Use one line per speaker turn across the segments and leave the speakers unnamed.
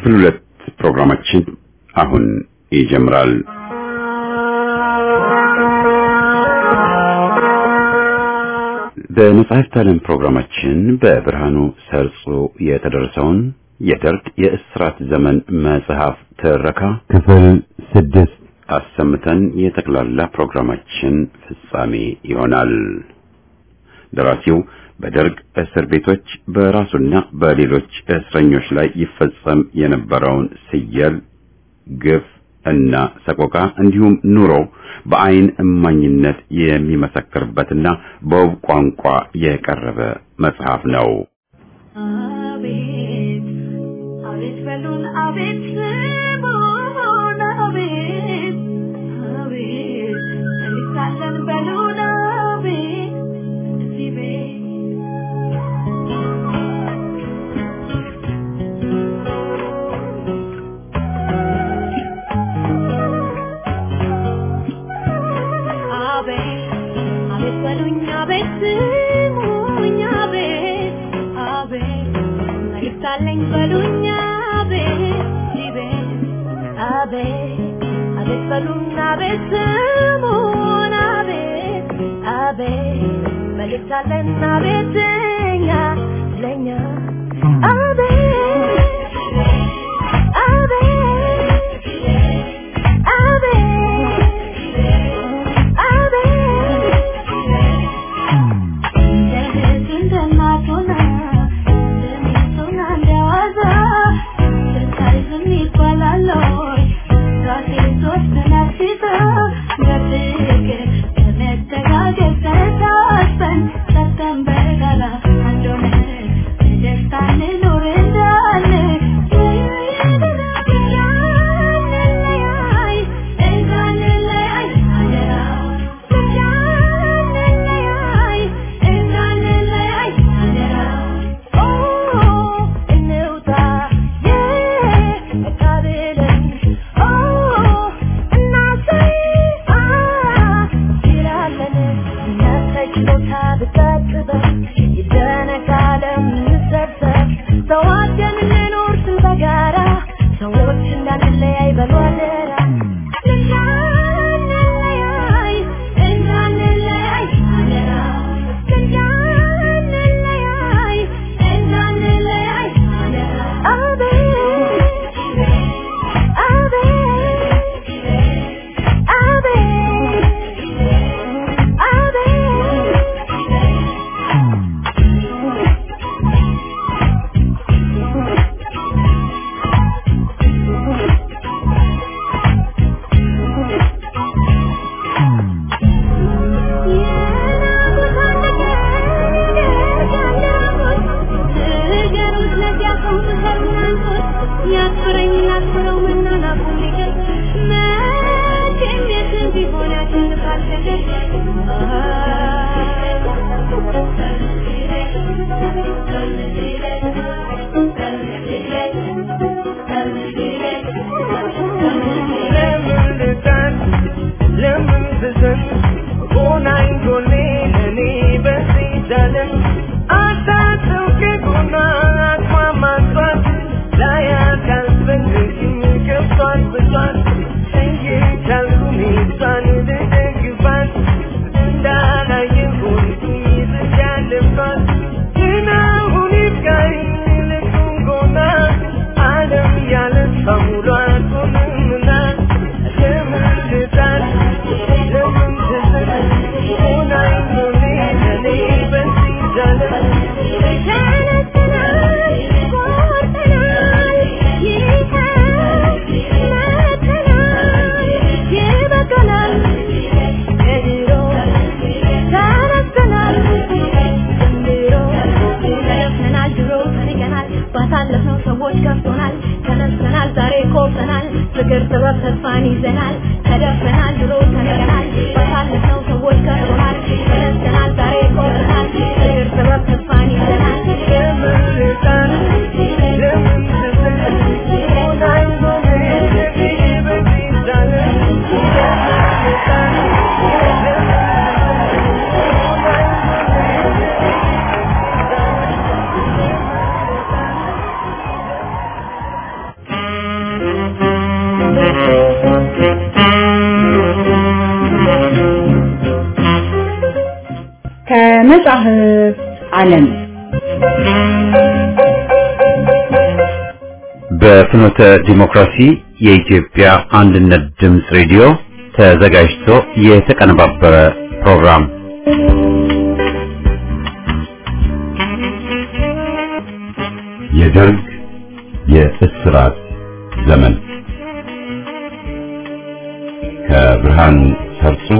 ክፍል ሁለት ፕሮግራማችን አሁን ይጀምራል። በመጽሐፍት ዓለም ፕሮግራማችን በብርሃኑ ሰርጾ የተደረሰውን የደርግ የእስራት ዘመን መጽሐፍ ትረካ ክፍል ስድስት አሰምተን የጠቅላላ ፕሮግራማችን ፍጻሜ ይሆናል። ደራሲው በደርግ እስር ቤቶች በራሱና በሌሎች እስረኞች ላይ ይፈጸም የነበረውን ስየል፣ ግፍ እና ሰቆቃ እንዲሁም ኑሮ በአይን እማኝነት የሚመሰክርበትና በውብ ቋንቋ የቀረበ መጽሐፍ ነው።
አቤት አቤት በሉን አቤት ስሙን አቤት አቤት እንሳለን በሉን አቤት እዚህ ቤት አቤት አቤት በሉኝ አቤት ስሙኝ አቤት አቤት መልእክት አለኝ በሉኝ አቤት ሊቤት አቤት አቤት በሉኝ አቤት ስሙን አቤት አቤት መልእክት አለን አቤት ለኛ ለኛ አቤት አቤት ሰዎች እንዳንለያይ በሉ አደራ እንዳንለያይ እንዳንለያይ አደራ እንዳንለያይ እንዳንለያይ አደራ አቤት አቤት
ለምን ልጣን ለምን ብዘን ሆናኝ ጎኔ ለኔ በዚህ ዳለም አታጥው ከጎኗ አቅማማቷት ላያት አልፈልግም ገብቷት ብሷት እየቻልኩኝ እሷን ልደግፋት እንዳላየሁኝ ይዝጃለባት ግን አሁን ይብቃኝ ልቁም ጎና ዓለም ያለ ሰሙሏ አትሆንምና ለምን ልጣን ለምን ትዝን ሆናኝ ጎኔ ለኔ በዚህ ዳለም
ባሳለፍነው ሰዎች ከፍቶናል ተነስተናል ዛሬ ኮርተናል ፍቅር ጥበብ ተስፋን ይዘናል ተደፍረናል ድሮ ተነገናል ባሳለፍነው ሰዎች ከፍቶናል ተነስተናል ዛሬ ኮርተናል ፍቅር ጥበብ ተስፋን ይዘናል
ለምን ልጣን ለምን ትዝን ሆናኝ ጎኔ ለኔ በዚህ ዳለም ለምን ልጣን ለምን ትዝን ሆናኝ ጎኔ
ከመጽሐፍ ዓለም
በፍኖተ ዲሞክራሲ የኢትዮጵያ አንድነት ድምፅ ሬዲዮ ተዘጋጅቶ የተቀነባበረ ፕሮግራም የደርግ የእስራት ዘመን ከብርሃኑ ሰርጾ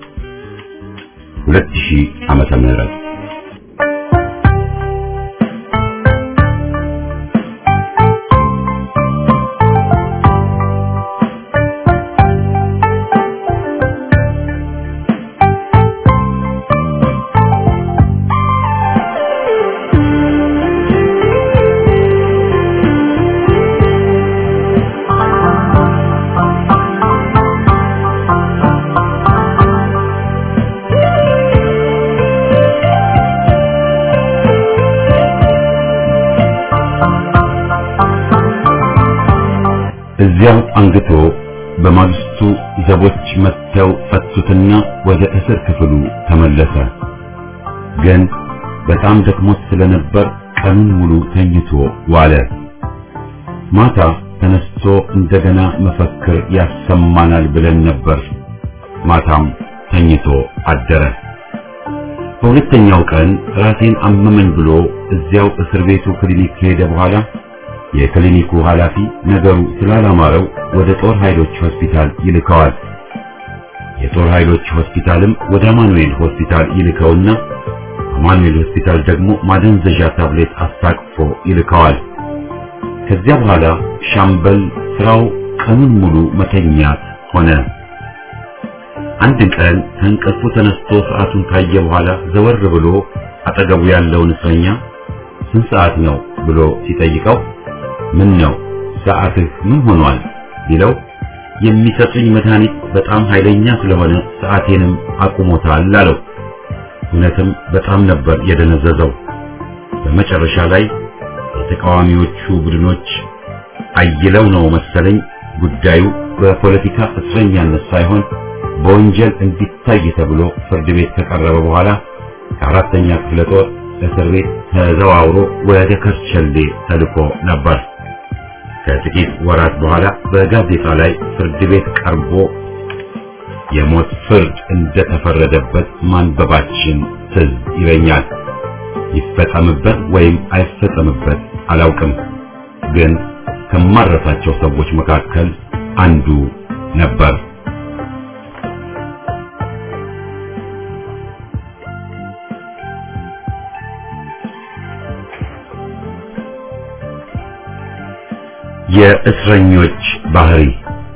2000 ዓመተ ምህረት እዚያው አንግቶ በማግስቱ ዘቦች መጥተው ፈቱትና ወደ እስር ክፍሉ ተመለሰ። ግን በጣም ደክሞት ስለነበር ቀኑን ሙሉ ተኝቶ ዋለ። ማታ ተነስቶ እንደገና መፈክር ያሰማናል ብለን ነበር። ማታም ተኝቶ አደረ። በሁለተኛው ቀን ራሴን አመመኝ ብሎ እዚያው እስር ቤቱ ክሊኒክ ከሄደ በኋላ የክሊኒኩ ኃላፊ ነገሩ ስላላማረው ወደ ጦር ኃይሎች ሆስፒታል ይልከዋል። የጦር ኃይሎች ሆስፒታልም ወደ አማኑኤል ሆስፒታል ይልከውና አማኑኤል ሆስፒታል ደግሞ ማደንዘዣ ታብሌት አስታቅፎ ይልከዋል። ከዚያ በኋላ ሻምበል ስራው ቀኑን ሙሉ መተኛት ሆነ። አንድ ቀን ከእንቅልፉ ተነስቶ ሰዓቱን ካየ በኋላ ዘወር ብሎ አጠገቡ ያለውን እስረኛ ስንት ሰዓት ነው ብሎ ሲጠይቀው ምን ነው ሰዓትህ ምን ሆኗል ቢለው የሚሰጡኝ መድኃኒት በጣም ኃይለኛ ስለሆነ ሰዓቴንም አቁሞታል አለው። እውነትም በጣም ነበር የደነዘዘው። በመጨረሻ ላይ የተቃዋሚዎቹ ቡድኖች አይለው ነው መሰለኝ ጉዳዩ በፖለቲካ እስረኛነት ሳይሆን በወንጀል እንዲታይ ተብሎ ፍርድ ቤት ከቀረበ በኋላ ከአራተኛ ክፍለ ጦር እስር ቤት ተዘዋውሮ ወደ ከርቸሌ ተልኮ ነበር። ከጥቂት ወራት በኋላ በጋዜጣ ላይ ፍርድ ቤት ቀርቦ የሞት ፍርድ እንደተፈረደበት ማንበባችን ትዝ ይለኛል። ይፈጸምበት ወይም አይፈጸምበት አላውቅም፣ ግን ከማረሳቸው ሰዎች መካከል አንዱ ነበር። የእስረኞች ባህሪ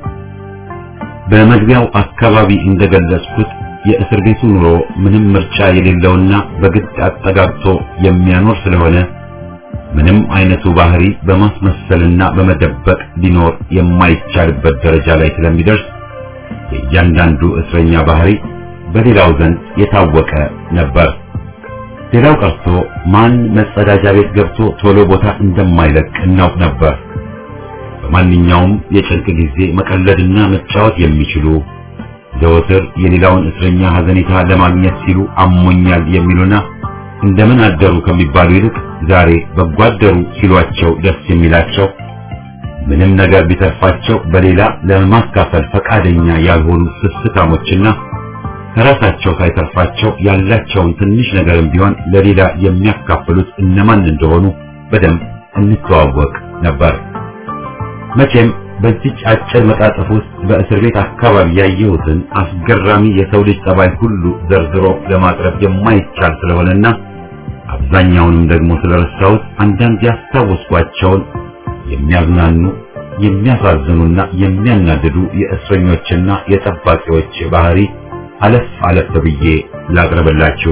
በመግቢያው አካባቢ እንደገለጽኩት የእስር ቤቱ ኑሮ ምንም ምርጫ የሌለውና በግድ አጠጋግቶ የሚያኖር ስለሆነ ምንም አይነቱ ባህሪ በማስመሰልና በመደበቅ ሊኖር የማይቻልበት ደረጃ ላይ ስለሚደርስ የእያንዳንዱ እስረኛ ባህሪ በሌላው ዘንድ የታወቀ ነበር። ሌላው ቀርቶ ማን መጸዳጃ ቤት ገብቶ ቶሎ ቦታ እንደማይለቅ እናውቅ ነበር። በማንኛውም የጭንቅ ጊዜ መቀለድና መጫወት የሚችሉ ዘወትር የሌላውን እስረኛ ሐዘኔታ ለማግኘት ሲሉ አሞኛል የሚሉና እንደምን አደሩ ከሚባሉ ይልቅ ዛሬ በጎ አደሩ ሲሏቸው ደስ የሚላቸው ምንም ነገር ቢተርፋቸው በሌላ ለማካፈል ፈቃደኛ ያልሆኑ ስስታሞችና ከራሳቸው ሳይተርፋቸው ያላቸውን ትንሽ ነገርም ቢሆን ለሌላ የሚያካፍሉት እነማን እንደሆኑ በደንብ እንተዋወቅ ነበር። መቼም በዚች አጭር መጣጥፍ ውስጥ በእስር ቤት አካባቢ ያየሁትን አስገራሚ የሰው ልጅ ጠባይ ሁሉ ዘርዝሮ ለማቅረብ የማይቻል ስለሆነና አብዛኛውንም ደግሞ ስለረሳሁት አንዳንድ ያስታወስኳቸውን የሚያዝናኑ የሚያሳዝኑና የሚያናድዱ የእስረኞችና የጠባቂዎች ባህሪ አለፍ አለፍ ብዬ ላቅርብላችሁ።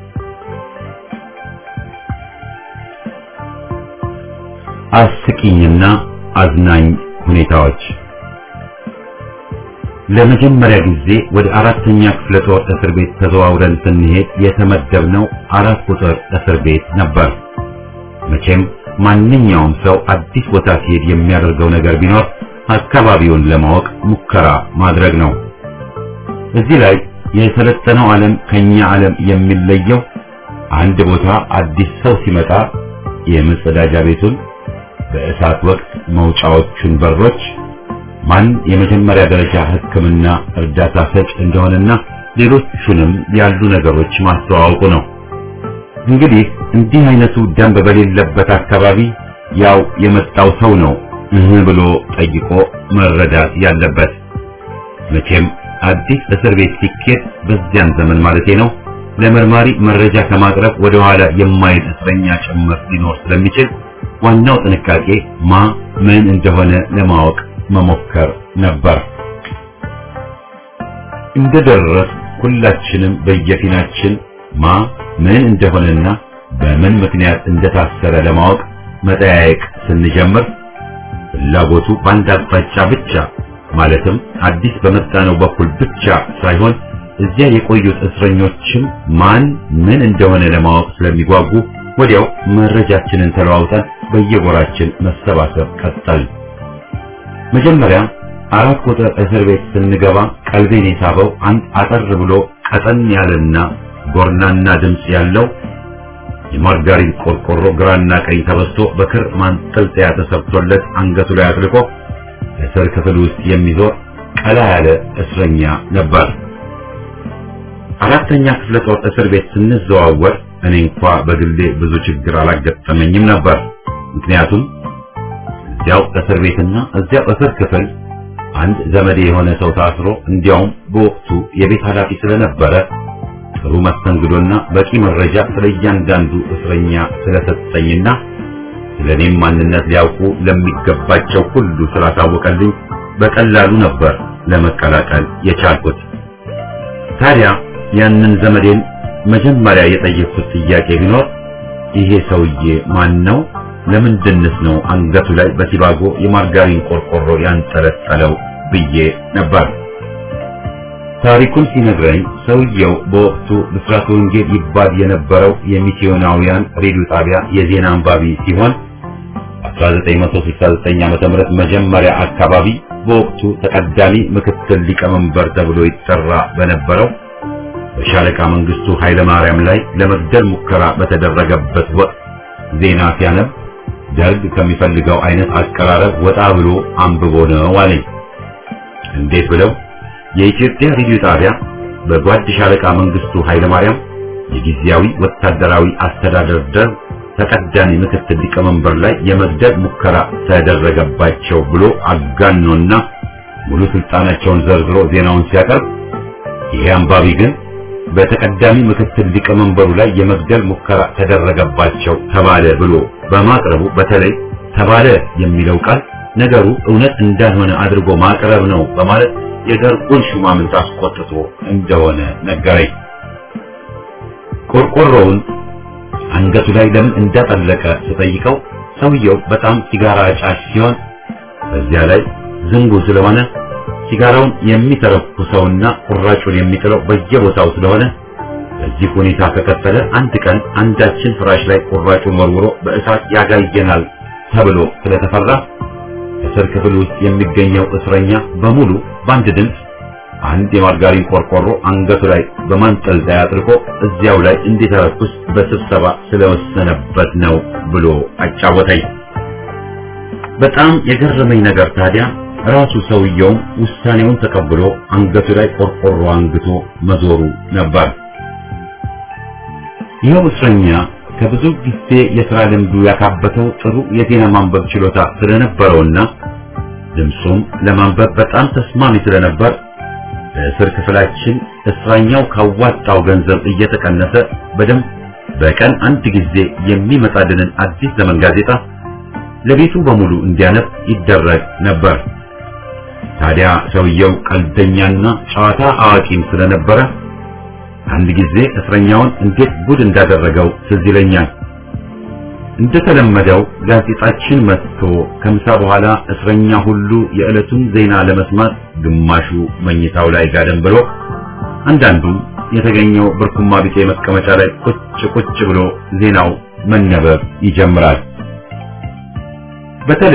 አስቂኝና አዝናኝ ሁኔታዎች ለመጀመሪያ ጊዜ ወደ አራተኛ ክፍለ ጦር እስር ቤት ተዘዋውረን ስንሄድ የተመደብነው አራት ቁጥር እስር ቤት ነበር። መቼም ማንኛውም ሰው አዲስ ቦታ ሲሄድ የሚያደርገው ነገር ቢኖር አካባቢውን ለማወቅ ሙከራ ማድረግ ነው። እዚህ ላይ የሰለጠነው ዓለም ከኛ ዓለም የሚለየው አንድ ቦታ አዲስ ሰው ሲመጣ የመጸዳጃ ቤቱን በእሳት ወቅት መውጫዎቹን በሮች ማን የመጀመሪያ ደረጃ ሕክምና እርዳታ ሰጭ እንደሆነና ሌሎቹንም ያሉ ነገሮች ማስተዋወቁ ነው። እንግዲህ እንዲህ አይነቱ ደንብ በሌለበት አካባቢ ያው የመጣው ሰው ነው እህ ብሎ ጠይቆ መረዳት ያለበት። መቼም አዲስ እስር ቤት ሲኬድ በዚያን ዘመን ማለቴ ነው ለመርማሪ መረጃ ከማቅረብ ወደ ኋላ የማይል እስረኛ ጭምር ሊኖር ስለሚችል ዋናው ጥንቃቄ ማ ምን እንደሆነ ለማወቅ መሞከር ነበር። እንደደረስ ሁላችንም በየፊናችን ማ ምን እንደሆነና በምን ምክንያት እንደታሰረ ለማወቅ መጠያየቅ ስንጀምር ፍላጎቱ በአንድ አቅጣጫ ብቻ ማለትም አዲስ በመጣነው በኩል ብቻ ሳይሆን እዚያ የቆዩት እስረኞችም ማን ምን እንደሆነ ለማወቅ ስለሚጓጉ ወዲያው መረጃችንን ተለዋውጠን በየጎራችን መሰባሰብ ቀጠል። መጀመሪያ አራት ቁጥር እስር ቤት ስንገባ ቀልቤን የሳበው አንድ አጠር ብሎ ቀጠን ያለና ጎርናና ድምፅ ያለው የማርጋሪን ቆርቆሮ ግራና ቀኝ ተበስቶ በክር ማንጠልጠያ ተሰብቶለት አንገቱ ላይ አጥልቆ እስር ክፍል ውስጥ የሚዞር ቀላ ያለ እስረኛ ነበር። አራተኛ ክፍለ ጦር እስር ቤት ስንዘዋወር እኔ እንኳ በግሌ ብዙ ችግር አላጋጠመኝም ነበር። ምክንያቱም እዚያው እስር ቤትና እዚያው እስር ክፍል አንድ ዘመዴ የሆነ ሰው ታስሮ እንዲያውም በወቅቱ የቤት ኃላፊ ስለነበረ ጥሩ መስተንግዶና በቂ መረጃ ስለ እያንዳንዱ እስረኛ ስለሰጠኝና ስለ እኔም ማንነት ሊያውቁ ለሚገባቸው ሁሉ ስላሳወቀልኝ በቀላሉ ነበር ለመቀላቀል የቻልኩት። ታዲያ ያንን ዘመዴን መጀመሪያ የጠየቅኩት ጥያቄ ቢኖር ይሄ ሰውዬ ማን ነው? ለምንድንስ ነው አንገቱ ላይ በሲባጎ የማርጋሪን ቆርቆሮ ያንጠለጠለው ብዬ ነበር። ታሪኩን ሲነግረኝ ሰውየው በወቅቱ ብስራተ ወንጌል ይባል የነበረው የሚስዮናውያን ሬዲዮ ጣቢያ የዜና አንባቢ ሲሆን 1969 ዓ.ም መጀመሪያ አካባቢ በወቅቱ ተቀዳሚ ምክትል ሊቀመንበር ተብሎ ይጠራ በነበረው በሻለቃ መንግስቱ ኃይለ ማርያም ላይ ለመግደል ሙከራ በተደረገበት ወቅት ዜና ሲያነብ ደርግ ከሚፈልገው አይነት አቀራረብ ወጣ ብሎ አንብቦ ነው አለኝ። እንዴት ብለው የኢትዮጵያ ሬዲዮ ጣቢያ በጓድ ሻለቃ መንግስቱ ኃይለ ማርያም የጊዜያዊ ወታደራዊ አስተዳደር ደርግ ተቀዳሚ ምክትል ሊቀመንበር ላይ የመግደል ሙከራ ተደረገባቸው ብሎ አጋኖና ሙሉ ስልጣናቸውን ዘርዝሮ ዜናውን ሲያቀርብ ይሄ አንባቢ ግን በተቀዳሚ ምክትል ሊቀመንበሩ ላይ የመግደል ሙከራ ተደረገባቸው ተባለ ብሎ በማቅረቡ በተለይ ተባለ የሚለው ቃል ነገሩ እውነት እንዳልሆነ አድርጎ ማቅረብ ነው በማለት የደርጉን ሹማምንት አስቆጥቶ እንደሆነ ነገረኝ። ቆርቆሮውን አንገቱ ላይ ለምን እንዳጠለቀ ስጠይቀው ሰውየው በጣም ሲጋራ አጫሽ ሲሆን በዚያ ላይ ዝንጉ ስለሆነ ሲጋራውን የሚተረኩሰውና ቁራጩን የሚጥለው በየቦታው ስለሆነ በዚህ ሁኔታ ከቀጠለ አንድ ቀን አንዳችን ፍራሽ ላይ ቁራጩን ወርውሮ በእሳት ያጋየናል ተብሎ ስለተፈራ እስር ክፍል ውስጥ የሚገኘው እስረኛ በሙሉ በአንድ ድምፅ አንድ የማርጋሪን ቆርቆሮ አንገቱ ላይ በማንጠልጠያ አጥልቆ እዚያው ላይ እንዲተረኩስ በስብሰባ ስለወሰነበት ነው ብሎ አጫወተኝ። በጣም የገረመኝ ነገር ታዲያ ራሱ ሰውየውም ውሳኔውን ተቀብሎ አንገቱ ላይ ቆርቆሮ አንግቶ መዞሩ ነበር። ይኸው እስረኛ ከብዙ ጊዜ የሥራ ልምዱ ያካበተው ጥሩ የዜና ማንበብ ችሎታ ስለነበረውና ድምፁም ለማንበብ በጣም ተስማሚ ስለነበር በእስር ክፍላችን እስረኛው ካዋጣው ገንዘብ እየተቀነሰ በደንብ በቀን አንድ ጊዜ የሚመጣልንን አዲስ ዘመን ጋዜጣ ለቤቱ በሙሉ እንዲያነብ ይደረግ ነበር። ታዲያ ሰውየው ቀልደኛና ጨዋታ አዋቂም ስለነበረ አንድ ጊዜ እስረኛውን እንዴት ጉድ እንዳደረገው ትዝ ይለኛል። እንደተለመደው ጋዜጣችን መጥቶ ከምሳ በኋላ እስረኛ ሁሉ የዕለቱን ዜና ለመስማት ግማሹ መኝታው ላይ ጋደም ብሎ፣ አንዳንዱም የተገኘው ብርኩማ ቢጤ መቀመጫ ላይ ቁጭ ቁጭ ብሎ ዜናው መነበብ ይጀምራል። በተለይ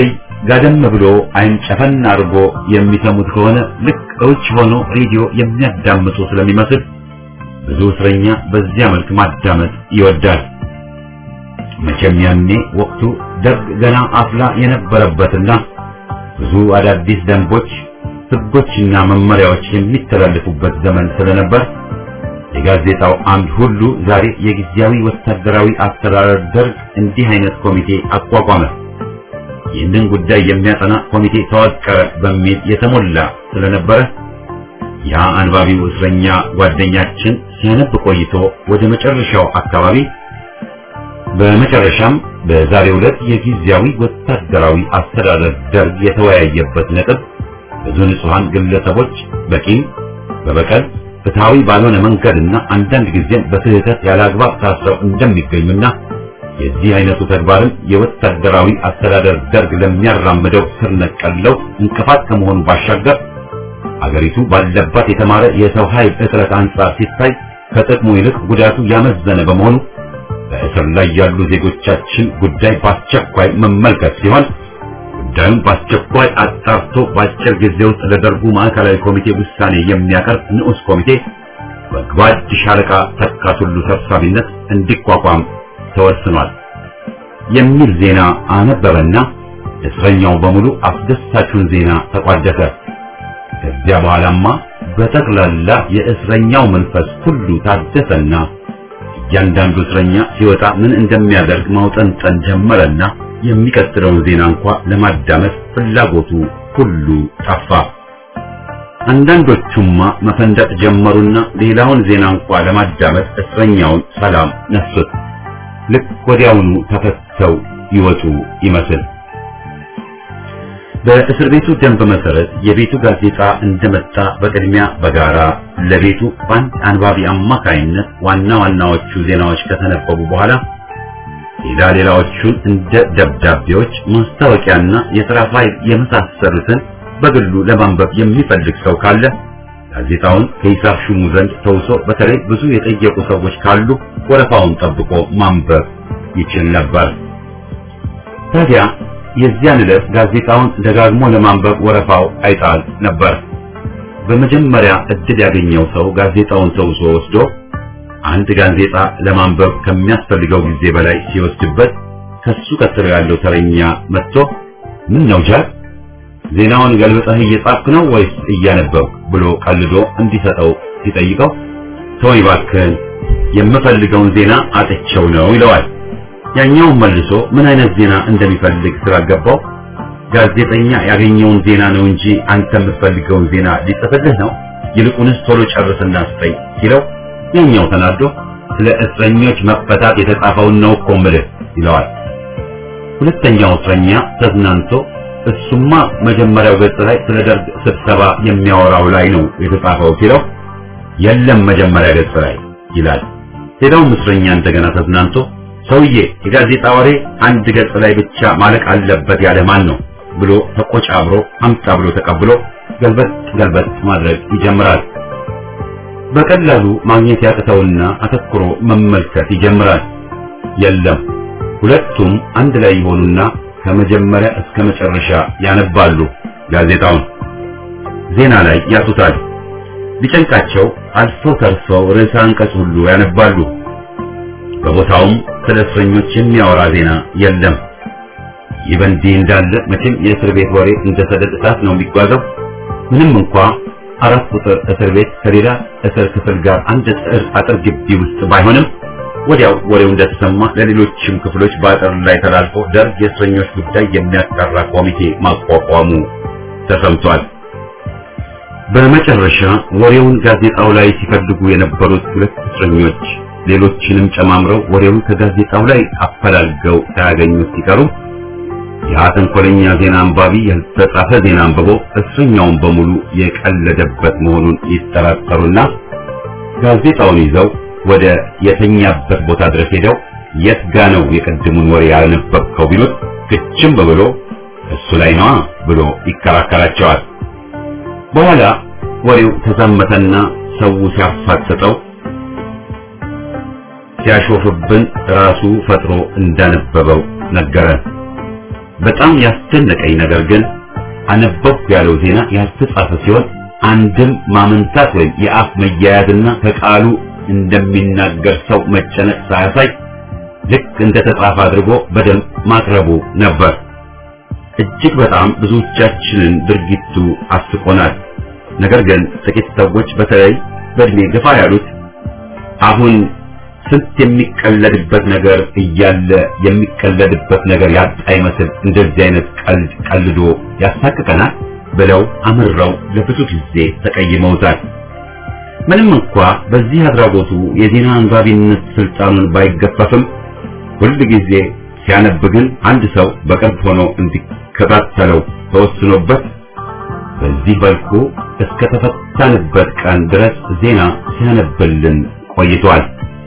ጋደም ብሎ አይን ጨፈን አድርጎ የሚሰሙት ከሆነ ልክ እውጭ ሆኖ ሬዲዮ የሚያዳምጡ ስለሚመስል ብዙ እስረኛ በዚያ መልክ ማዳመጥ ይወዳል። መቼም ያኔ ወቅቱ ደርግ ገና አፍላ የነበረበትና ብዙ አዳዲስ ደንቦች፣ ሕጎችና መመሪያዎች የሚተላለፉበት ዘመን ስለነበር የጋዜጣው አምድ ሁሉ ዛሬ የጊዜያዊ ወታደራዊ አስተዳደር ደርግ እንዲህ አይነት ኮሚቴ አቋቋመ፣ ይህንን ጉዳይ የሚያጠና ኮሚቴ ተዋቀረ በሚል የተሞላ ስለነበረ ያ አንባቢው እስረኛ ጓደኛችን ሲያነብ ቆይቶ ወደ መጨረሻው አካባቢ በመጨረሻም በዛሬው ዕለት የጊዜያዊ ወታደራዊ አስተዳደር ደርግ የተወያየበት ነጥብ ብዙ ንጹሐን ግለሰቦች በቂም በበቀል ፍትሃዊ ባልሆነ መንገድና አንዳንድ ጊዜም በስህተት ያለአግባብ ታስረው እንደሚገኙና የዚህ አይነቱ ተግባርም የወታደራዊ አስተዳደር ደርግ ለሚያራምደው ስር ነቀል ለውጥ እንቅፋት ከመሆኑ ባሻገር አገሪቱ ባለባት የተማረ የሰው ኃይል እጥረት አንጻር ሲታይ ከጥቅሙ ይልቅ ጉዳቱ ያመዘነ በመሆኑ በእስር ላይ ያሉ ዜጎቻችን ጉዳይ በአስቸኳይ መመልከት ሲሆን ጉዳዩን በአስቸኳይ አጣርቶ በአጭር ጊዜ ውስጥ ለደርጉ ማዕከላዊ ኮሚቴ ውሳኔ የሚያቀርብ ንዑስ ኮሚቴ በጓድ ሻለቃ ተካቱሉ ሰብሳቢነት እንዲቋቋም ተወስኗል የሚል ዜና አነበበና እስረኛው በሙሉ አስደሳቹን ዜና ተቋደሰ። ከዚያ በኋላማ በጠቅላላ የእስረኛው መንፈስ ሁሉ ታደሰና እያንዳንዱ እስረኛ ሲወጣ ምን እንደሚያደርግ ማውጠንጠን ጀመረና የሚቀጥለውን ዜና እንኳ ለማዳመጥ ፍላጎቱ ሁሉ ጠፋ። አንዳንዶቹማ መፈንደቅ ጀመሩና ሌላውን ዜና እንኳ ለማዳመጥ እስረኛውን ሰላም ነሱት። ልክ ወዲያውኑ ተፈተው ይወጡ ይመስል በእስር ቤቱ ደንብ መሰረት የቤቱ ጋዜጣ እንደመጣ በቅድሚያ በጋራ ለቤቱ በአንድ አንባቢ አማካይነት ዋና ዋናዎቹ ዜናዎች ከተነበቡ በኋላ ሌላ ሌላዎቹን እንደ ደብዳቤዎች፣ ማስታወቂያና የሥራ ፋይል የመሳሰሉትን በግሉ ለማንበብ የሚፈልግ ሰው ካለ ጋዜጣውን ከሂሳብ ሹሙ ዘንድ ተውሶ በተለይ ብዙ የጠየቁ ሰዎች ካሉ ወረፋውን ጠብቆ ማንበብ ይችል ነበር። ታዲያ የዚያን ዕለት ጋዜጣውን ደጋግሞ ለማንበብ ወረፋው አይጣል ነበር። በመጀመሪያ እድል ያገኘው ሰው ጋዜጣውን ተውሶ ወስዶ አንድ ጋዜጣ ለማንበብ ከሚያስፈልገው ጊዜ በላይ ሲወስድበት ከሱ ቀጥሎ ያለው ተረኛ መጥቶ ምን ነው ጃል ዜናውን ገልብጠህ እየጻፍክ ነው ወይስ እያነበብክ ብሎ ቀልዶ እንዲሰጠው ሲጠይቀው ተወኝ እባክህን የምፈልገውን ዜና አጥቼው ነው ይለዋል። ያኛውን መልሶ ምን አይነት ዜና እንደሚፈልግ ስላልገባው ጋዜጠኛ ያገኘውን ዜና ነው እንጂ አንተ የምትፈልገውን ዜና ሊጽፍልህ ነው፣ ይልቁንስ ቶሎ ጨርስና ስጠኝ ሲለው ያኛው ተናዶ ስለ እስረኞች መፈታት የተጻፈውን ነው እኮ የምልህ ይለዋል። ሁለተኛው እስረኛ ተዝናንቶ እሱማ መጀመሪያው ገጽ ላይ ስለ ደርግ ስብሰባ የሚያወራው ላይ ነው የተጻፈው ሲለው የለም መጀመሪያ ገጽ ላይ ይላል። ሌላውም እስረኛ እንደገና ተዝናንቶ ሰውዬ የጋዜጣ ወሬ አንድ ገጽ ላይ ብቻ ማለቅ አለበት ያለ ማን ነው ብሎ ተቆጫብሮ አምጣ ብሎ ተቀብሎ ገልበጥ ገልበጥ ማድረግ ይጀምራል። በቀላሉ ማግኘት ያቅተውና አተኩሮ መመልከት ይጀምራል። የለም ሁለቱም አንድ ላይ ይሆኑና ከመጀመሪያ እስከ መጨረሻ ያነባሉ። ጋዜጣውን ዜና ላይ ያጡታል። ቢጨንቃቸው አልፈው ተርፈው ርዕሰ አንቀጽ ሁሉ ያነባሉ። በቦታውም ስለ እስረኞች የሚያወራ ዜና የለም። ይህ በእንዲህ እንዳለ መቼም የእስር ቤት ወሬ እንደ ሰደድ እሳት ነው የሚጓዘው። ምንም እንኳ አራት ቁጥር እስር ቤት ከሌላ እስር ክፍል ጋር አንድ ጥር አጥር ግቢ ውስጥ ባይሆንም ወዲያው ወሬው እንደተሰማ ለሌሎችም ክፍሎች በአጥር ላይ ተላልፎ ደርግ የእስረኞች ጉዳይ የሚያጣራ ኮሚቴ ማቋቋሙ ተሰምቷል። በመጨረሻ ወሬውን ጋዜጣው ላይ ሲፈልጉ የነበሩት ሁለት እስረኞች ሌሎችንም ጨማምረው ወሬውን ከጋዜጣው ላይ አፈላልገው ሳያገኙት ሲቀሩ ያ ተንኮለኛ ዜና አንባቢ ያልተጻፈ ዜና አንብቦ እስረኛውን በሙሉ የቀለደበት መሆኑን ይጠራጠሩና ጋዜጣውን ይዘው ወደ የተኛበት ቦታ ድረስ ሄደው የት ጋ ነው የቀድሙን ወሬ ያነበብከው ቢሉት ግጭም ብሎ እሱ ላይ ነዋ ብሎ ይከራከራቸዋል። በኋላ ወሬው ተዛመተና ሰው ሲያፋጥጠው ሲያሾፍብን ራሱ ፈጥሮ እንዳነበበው ነገረን። በጣም ያስደነቀኝ ነገር ግን አነበብኩ ያለው ዜና ያልተጻፈ ሲሆን አንድም ማመንታት ወይም የአፍ መያያዝና ከቃሉ እንደሚናገር ሰው መጨነቅ ሳያሳይ ልክ እንደተጻፈ አድርጎ በደንብ ማቅረቡ ነበር። እጅግ በጣም ብዙዎቻችንን ድርጊቱ አስቆናል። ነገር ግን ጥቂት ሰዎች በተለይ በእድሜ ገፋ ያሉት አሁን ስንት የሚቀለድበት ነገር እያለ የሚቀለድበት ነገር ያጣ ይመስል እንደዚህ አይነት ቀልድ ቀልዶ ያሳቅቀናል ብለው አምረው ለብዙ ጊዜ ተቀይመውታል። ምንም እንኳ በዚህ አድራጎቱ የዜና አንባቢነት ስልጣኑን ባይገፈፍም ሁል ጊዜ ሲያነብ ግን አንድ ሰው በቅርብ ሆኖ እንዲከታተለው ተወስኖበት በዚህ መልኩ እስከ ተፈታንበት ቀን ድረስ ዜና ሲያነብልን ቆይቷል።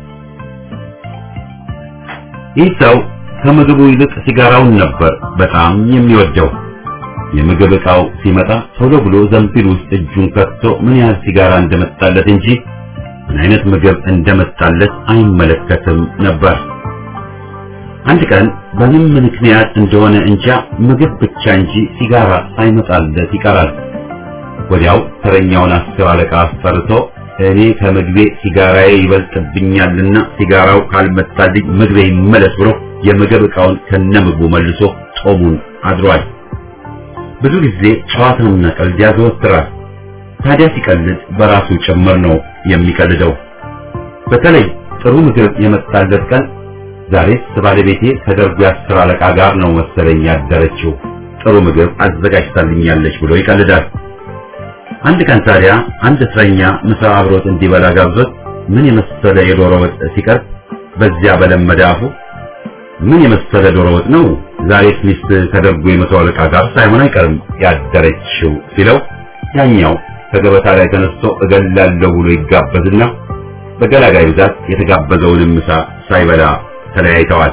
ይህ ሰው ከምግቡ ይልቅ ሲጋራውን ነበር በጣም የሚወደው። የምግብ ዕቃው ሲመጣ ቶሎ ብሎ ዘንቢል ውስጥ እጁን ከቶ ምን ያህል ሲጋራ እንደመጣለት እንጂ ምን አይነት ምግብ እንደመጣለት አይመለከትም ነበር። አንድ ቀን በምን ምክንያት እንደሆነ እንጃ ምግብ ብቻ እንጂ ሲጋራ ሳይመጣለት ይቀራል። ወዲያው ተረኛውን አስር አለቃ አስፈርቶ እኔ ከምግቤ ሲጋራዬ ይበልጥብኛልና ሲጋራው ካልመጣልኝ ምግቤ ይመለስ ብሎ የምግብ ዕቃውን ከነምግቡ መልሶ ጦሙን አድሯል። ብዙ ጊዜ ጨዋታና ቀልድ ያዘወትራል። ታዲያ ሲቀልድ በራሱ ጭምር ነው የሚቀልደው። በተለይ ጥሩ ምግብ የመጣለት ቀን ዛሬስ ባለቤቴ ከደርጉ የአስር አለቃ ጋር ነው መሰለኝ ያደረችው፣ ጥሩ ምግብ አዘጋጅታልኛለች ብሎ ይቀልዳል። አንድ ቀን ታዲያ አንድ እስረኛ ምሳ አብሮት እንዲበላ ጋብዞት ምን የመሰለ የዶሮ ወጥ ሲቀርብ በዚያ በለመደ አፉ ምን የመሰለ ዶሮ ወጥ ነው ዛሬስ ሚስት ከደርጉ የመቶ አለቃ ጋር ሳይሆን አይቀርም ያደረችው ሲለው ያኛው ከገበታ ላይ ተነስቶ እገላለሁ ብሎ ይጋበዝና በገላጋይ ብዛት የተጋበዘውንም ምሳ ሳይበላ ተለያይተዋል።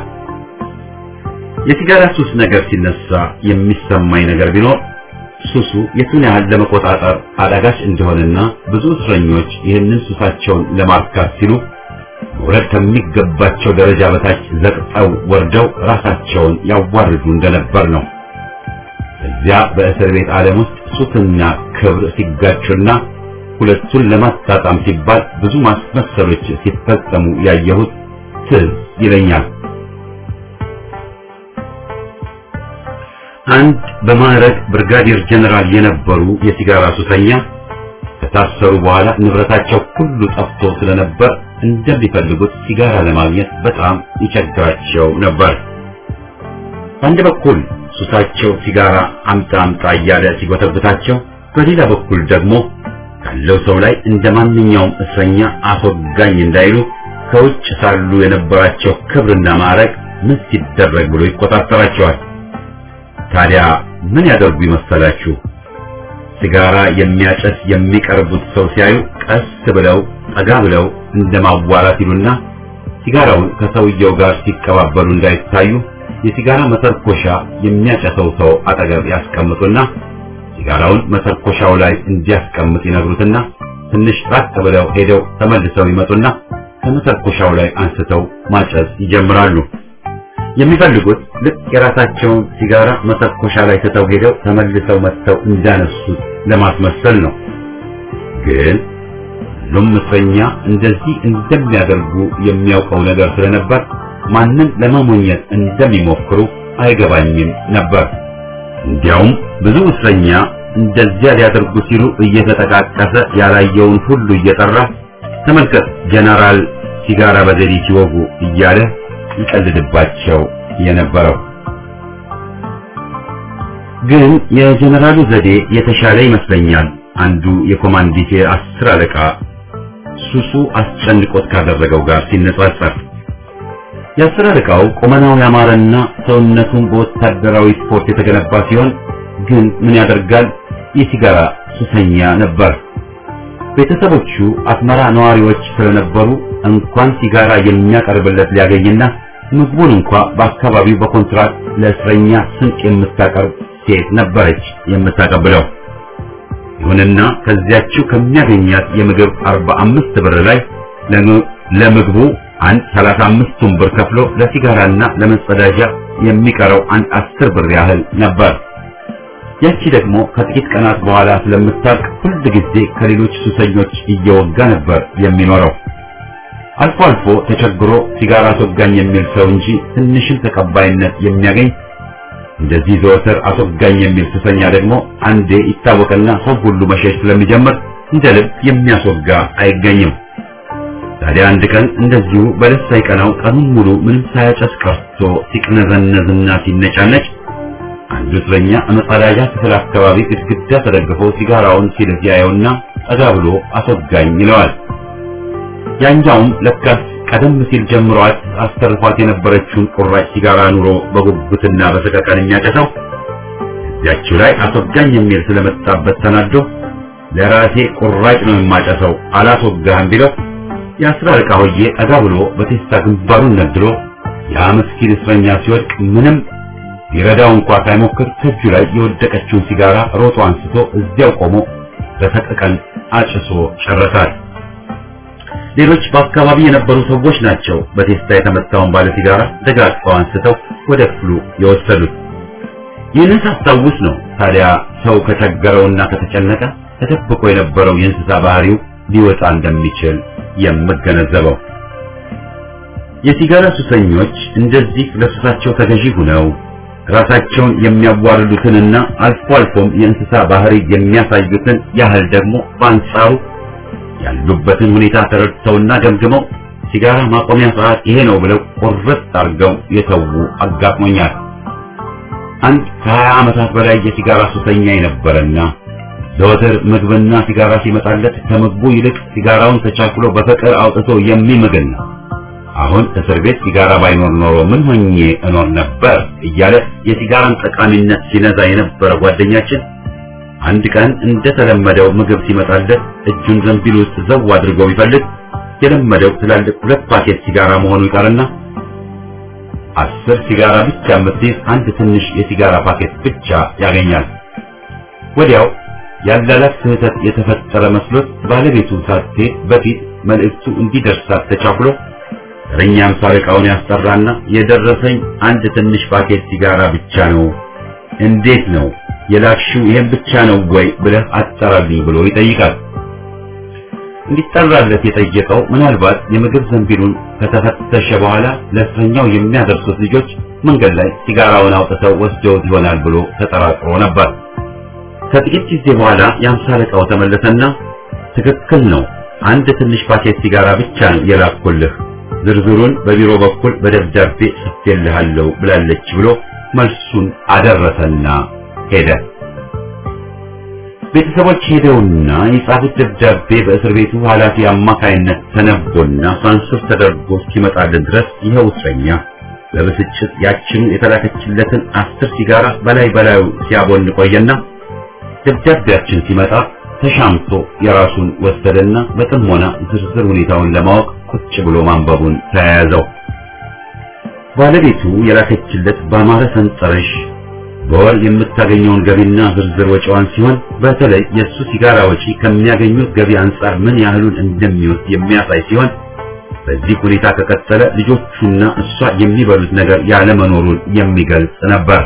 የሲጋራ ሱስ ነገር ሲነሳ የሚሰማኝ ነገር ቢኖር ሱሱ የቱን ያህል ለመቆጣጠር አዳጋች እንደሆነና ብዙ እስረኞች ይህንን ሱሳቸውን ለማርካት ሲሉ መውረድ ከሚገባቸው ደረጃ በታች ዘቅጠው ወርደው ራሳቸውን ያዋርዱ እንደነበር ነው። እዚያ በእስር ቤት ዓለም ውስጥ ሱስና ክብር ሲጋጩና ሁለቱን ለማጣጣም ሲባል ብዙ ማስመሰሎች ሲፈጸሙ ያየሁት ትዝ ይለኛል። አንድ በማዕረግ ብርጋዴር ጀነራል የነበሩ የሲጋራ ሱሰኛ ከታሰሩ በኋላ ንብረታቸው ሁሉ ጠፍቶ ስለነበር እንደሚፈልጉት ሲጋራ ለማግኘት በጣም ይቸግራቸው ነበር። በአንድ በኩል ሱሳቸው ሲጋራ አምጣ አምጣ እያለ ሲጎተብታቸው፣ በሌላ በኩል ደግሞ ካለው ሰው ላይ እንደ ማንኛውም እስረኛ አስወጋኝ እንዳይሉ ከውጭ ሳሉ የነበራቸው ክብርና ማዕረግ ምን ሲደረግ ብሎ ይቆጣጠራቸዋል። ታዲያ ምን ያደርጉ ይመሰላችሁ? ሲጋራ የሚያጨስ የሚቀርቡት ሰው ሲያዩ ቀስ ብለው ጠጋ ብለው እንደማዋራት ይሉና ሲጋራውን ከሰውየው ጋር ሲቀባበሉ እንዳይታዩ የሲጋራ መተርኮሻ የሚያጨሰው ሰው አጠገብ ያስቀምጡና ሲጋራውን መተርኮሻው ላይ እንዲያስቀምጥ ይነግሩትና ትንሽ ራቅ ብለው ሄደው ተመልሰው ይመጡና ከመተርኮሻው ላይ አንስተው ማጨስ ይጀምራሉ። የሚፈልጉት ልክ የራሳቸውን ሲጋራ መተኮሻ ላይ ትተው ሄደው ተመልሰው መጥተው እንዳነሱት ለማስመሰል ነው። ግን ሁሉም እስረኛ እንደዚህ እንደሚያደርጉ የሚያውቀው ነገር ስለነበር ማንን ለማሞኘት እንደሚሞክሩ አይገባኝም ነበር። እንዲያውም ብዙ እስረኛ እንደዚያ ሊያደርጉ ሲሉ እየተጠቃቀሰ ያላየውን ሁሉ እየጠራ ተመልከት ጀነራል ሲጋራ በዘዴ ሲወጉ እያለ ይቀልድባቸው የነበረው ግን የጀነራሉ ዘዴ የተሻለ ይመስለኛል። አንዱ የኮማንዲቴ አስር አለቃ ሱሱ አስጨንቆት ካደረገው ጋር ሲነጻጸር የአስር አለቃው ቁመናው ያማረና ሰውነቱን በወታደራዊ ስፖርት የተገነባ ሲሆን ግን ምን ያደርጋል የሲጋራ ሱሰኛ ነበር። ቤተሰቦቹ አስመራ ነዋሪዎች ስለነበሩ እንኳን ሲጋራ የሚያቀርብለት ሊያገኝና ምግቡን እንኳ በአካባቢው በኮንትራት ለእስረኛ ስንቅ የምታቀርብ ሴት ነበረች የምታቀብለው። ይሁንና ከዚያችው ከሚያገኛት የምግብ 45 ብር ላይ ለምግቡ አንድ 35ቱን ብር ከፍሎ ለሲጋራና ለመጸዳጃ የሚቀረው አንድ አስር ብር ያህል ነበር። ያቺ ደግሞ ከጥቂት ቀናት በኋላ ስለምታልቅ ሁል ጊዜ ከሌሎች ሱሰኞች እየወጋ ነበር የሚኖረው። አልፎ አልፎ ተቸግሮ ሲጋራ አስወጋኝ የሚል ሰው እንጂ ትንሽም ተቀባይነት የሚያገኝ እንደዚህ ዘወትር አስወጋኝ የሚል ሱሰኛ ደግሞ አንዴ ይታወቅና ሰው ሁሉ መሸሽ ስለሚጀምር እንደ ልብ የሚያስወጋ አይገኝም። ታዲያ አንድ ቀን እንደዚሁ በለስ ሳይቀናው ቀኑን ሙሉ ምንም ሳያጨስ ቀርቶ ሲቅነዘነዝና ሲነጫነጭ አንዱ እስረኛ መጸዳጃ ክፍል አካባቢ ግድግዳ ተደግፎ ሲጋራውን ሲልስ ያየውና ጠጋ ብሎ አስወጋኝ ይለዋል። ያኛውም ለካስ ቀደም ሲል ጀምሯት አስተርፏት የነበረችውን ቁራጭ ሲጋራ ኑሮ በጉጉትና በሰቀቀን የሚያጨሰው እዚያችው ላይ አስወጋኝ የሚል ስለመጣበት ተናዶ ለራሴ ቁራጭ ነው የማጨሰው አላስወጋህም ቢለው የአስራ አለቃ ሆዬ ጠጋ ብሎ በቴስታ ግንባሩን ነድሎ ያ ምስኪን እስረኛ ሲወድቅ ምንም ሊረዳው እንኳ ሳይሞክር ከእጁ ላይ የወደቀችውን ሲጋራ ሮጦ አንስቶ እዚያው ቆሞ በሰቀቀን አጭሶ ጨረሳል። ሌሎች በአካባቢ የነበሩ ሰዎች ናቸው በቴስታ የተመታውን ባለ ሲጋራ ደጋግፈው አንስተው ወደ ክፍሉ የወሰዱት። ይህንን ሳስታውስ ነው ታዲያ ሰው ከቸገረውና ከተጨነቀ ተደብቆ የነበረው የእንስሳ ባህሪው ሊወጣ እንደሚችል የምገነዘበው። የሲጋራ ሱሰኞች እንደዚህ ለሱሳቸው ተገዢ ሆነው ራሳቸውን የሚያዋርዱትንና አልፎ አልፎም የእንስሳ ባህሪ የሚያሳዩትን ያህል ደግሞ በአንጻሩ ያሉበትን ሁኔታ ተረድተውና ገምግመው ሲጋራ ማቆሚያ ሰዓት ይሄ ነው ብለው ቁርጥ አድርገው የተዉ አጋጥሞኛል። አንድ ከሀያ ዓመታት በላይ የሲጋራ ሱሰኛ የነበረና ዘወትር ምግብና ሲጋራ ሲመጣለት ከምግቡ ይልቅ ሲጋራውን ተቻክሎ በፍቅር አውጥቶ የሚምግን ነው። አሁን እስር ቤት ሲጋራ ባይኖር ኖሮ ምን ሆኜ እኖር ነበር እያለ የሲጋራን ጠቃሚነት ሲነዛ የነበረ ጓደኛችን አንድ ቀን እንደተለመደው ምግብ ሲመጣለት እጁን ዘንቢል ውስጥ ዘው አድርጎ ቢፈልግ የለመደው ትላልቅ ሁለት ፓኬት ሲጋራ መሆኑ ይቀርና አስር ሲጋራ ብቻ የምትይዝ አንድ ትንሽ የሲጋራ ፓኬት ብቻ ያገኛል። ወዲያው ያላላት ስህተት የተፈጠረ መስሎት ባለቤቱ ሳትሄድ በፊት መልእክቱ እንዲደርሳት ተቻኩሎ ተረኛም ሳርቃውን ያስጠራና የደረሰኝ አንድ ትንሽ ፓኬት ሲጋራ ብቻ ነው፣ እንዴት ነው የላክሽው? ይሄን ብቻ ነው ወይ ብለህ አጠራልኝ ብሎ ይጠይቃል። እንዲጠራለት የጠየቀው ምናልባት የምግብ ዘንቢሉን ከተፈተሸ በኋላ ለእስረኛው የሚያደርሱት ልጆች መንገድ ላይ ሲጋራውን አውጥተው ወስደውት ይሆናል ብሎ ተጠራጥሮ ነበር። ከጥቂት ጊዜ በኋላ የአምሳ አለቃው ተመለሰና ትክክል ነው፣ አንድ ትንሽ ፓኬት ሲጋራ ብቻ ነው የላኩልህ፣ ዝርዝሩን በቢሮ በኩል በደብዳቤ ጽፌልሃለሁ ብላለች ብሎ መልሱን አደረሰና ሄደ። ቤተሰቦች ሄደውና የጻፉት ደብዳቤ በእስር ቤቱ ኃላፊ አማካይነት ተነቦና ሳንሱር ተደርጎ እስኪመጣልን ድረስ ይኸው እስረኛ በብስጭት ያችኑ የተላከችለትን አስር ሲጋራ በላይ በላዩ ሲያቦን ቆየና ደብዳቤያችን ሲመጣ ተሻምቶ የራሱን ወሰደና በጥሞና ዝርዝር ሁኔታውን ለማወቅ ቁጭ ብሎ ማንበቡን ተያያዘው። ባለቤቱ የላከችለት በአማረ ሰንጠረዥ በወር የምታገኘውን ገቢና ዝርዝር ወጪዋን ሲሆን በተለይ የእሱ ሲጋራ ወጪ ከሚያገኙት ገቢ አንጻር ምን ያህሉን እንደሚወስድ የሚያሳይ ሲሆን በዚህ ሁኔታ ከቀጠለ ልጆቹና እሷ የሚበሉት ነገር ያለመኖሩን የሚገልጽ ነበር።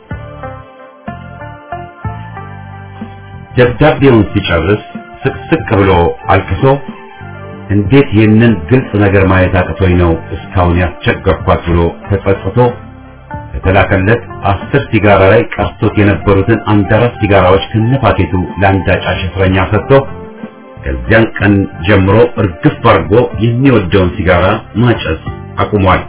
ደብዳቤውን ሲጨርስ ስቅስቅ ብሎ አልቅሶ እንዴት ይህንን ግልጽ ነገር ማየት አቅቶኝ ነው እስካሁን ያስቸገርኳት ብሎ ተጸጽቶ ከተላከለት አስር ሲጋራ ላይ ቀርቶት የነበሩትን አንድ አራት ሲጋራዎች ከነፓኬቱ ለአንድ አጫሽ እስረኛ ሰጥቶ ከዚያን ቀን ጀምሮ እርግፍ አድርጎ የሚወደውን ሲጋራ ማጨስ አቁሟል።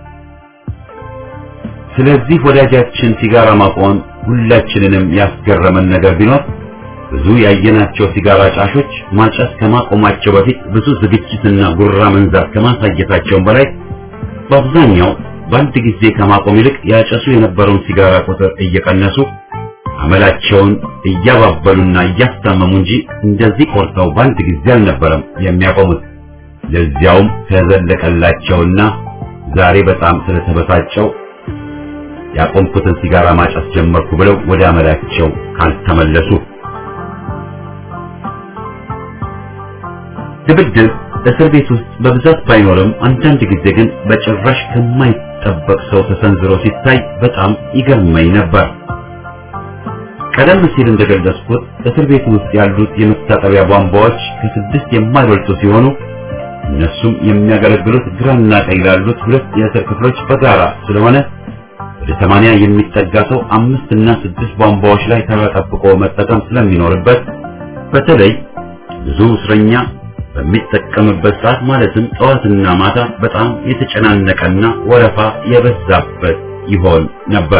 ስለዚህ ወዳጃችን ሲጋራ ማቆም ሁላችንንም ያስገረመን ነገር ቢኖር ብዙ ያየናቸው ሲጋራ ጫሾች ማጨስ ከማቆማቸው በፊት ብዙ ዝግጅትና ጉራ መንዛት ከማሳየታቸውም በላይ በአብዛኛው በአንድ ጊዜ ከማቆም ይልቅ ያጨሱ የነበረውን ሲጋራ ቁጥር እየቀነሱ አመላቸውን እያባበሉና እያስታመሙ እንጂ እንደዚህ ቆርጠው በአንድ ጊዜ አልነበረም የሚያቆሙት። ለዚያውም ከዘለቀላቸውና ዛሬ በጣም ስለተበሳጨው ያቆምኩትን ሲጋራ ማጨስ ጀመርኩ ብለው ወደ አመላቸው ካልተመለሱ ድብድብ እስር ቤት ውስጥ በብዛት ባይኖርም አንዳንድ ጊዜ ግን በጭራሽ ከማይጠበቅ ሰው ተሰንዝሮ ሲታይ በጣም ይገርመኝ ነበር። ቀደም ሲል እንደገለጽኩት እስር ቤት ውስጥ ያሉት የመታጠቢያ ቧንቧዎች ከስድስት የማይበልጡ ሲሆኑ እነሱም የሚያገለግሉት ግራና ቀኝ ላሉት ሁለት የእስር ክፍሎች በጋራ ስለሆነ ወደ ሰማንያ የሚጠጋ ሰው አምስት እና ስድስት ቧንቧዎች ላይ ተጠብቆ መጠቀም ስለሚኖርበት በተለይ ብዙ እስረኛ በሚጠቀምበት ሰዓት ማለትም ጠዋትና ማታ በጣም የተጨናነቀና ወረፋ የበዛበት ይሆን ነበር።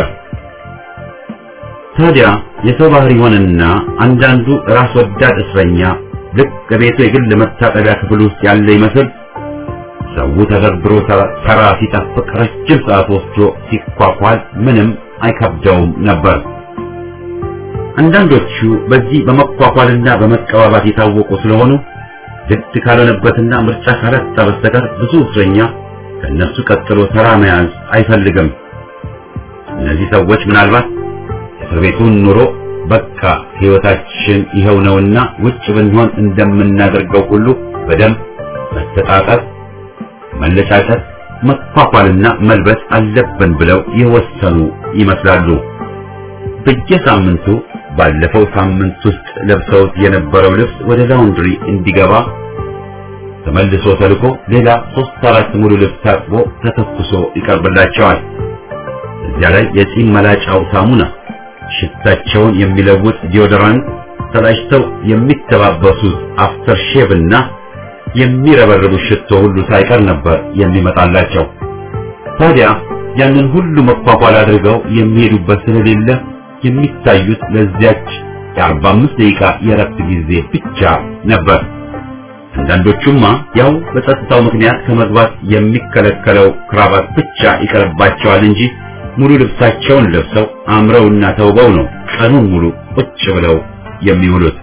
ታዲያ የሰው ባህሪ ሆነና አንዳንዱ ራስ ወዳድ እስረኛ ልክ ከቤቱ የግል መታጠቢያ ክፍል ውስጥ ያለ ይመስል ሰው ተደርድሮ ተራ ሲጠብቅ ረጅም ሰዓት ወስዶ ሲኳኳል ምንም አይከብደውም ነበር። አንዳንዶቹ በዚህ በመኳኳልና በመቀባባት የታወቁ ስለሆኑ ግድ ካልሆነበትና ምርጫ ካላጣ በስተቀር ብዙ እስረኛ ከእነሱ ቀጥሎ ተራ መያዝ አይፈልግም። እነዚህ ሰዎች ምናልባት እስር ቤቱን ኑሮ በቃ ሕይወታችን ይኸው ነውና ውጭ ብንሆን እንደምናደርገው ሁሉ በደንብ መተጣጠብ፣ መለጫጨት፣ መኳኳልና መልበስ አለብን ብለው የወሰኑ ይመስላሉ። በየሳምንቱ ባለፈው ሳምንት ውስጥ ለብሰውት የነበረው ልብስ ወደ ላውንድሪ እንዲገባ ተመልሶ ተልኮ ሌላ ሶስት አራት ሙሉ ልብስ ታጥቦ ተተኩሶ ይቀርብላቸዋል። እዚያ ላይ የጺም መላጫው ሳሙና፣ ሽታቸውን የሚለውጥ ዲዮዶራንት፣ ተላጭተው የሚተባበሱት አፍተር ሼቭ እና የሚረበርቡ ሽቶ ሁሉ ሳይቀር ነበር የሚመጣላቸው። ታዲያ ያንን ሁሉ መኳኳል አድርገው የሚሄዱበት ስለሌለ የሚታዩት ለዚያች የአርባ አምስት ደቂቃ የእረፍት ጊዜ ብቻ ነበር። አንዳንዶቹማ ያው በጸጥታው ምክንያት ከመግባት የሚከለከለው ክራባት ብቻ ይቀርባቸዋል እንጂ ሙሉ ልብሳቸውን ለብሰው አምረውና ተውበው ነው ቀኑን ሙሉ ቁጭ ብለው የሚውሉት።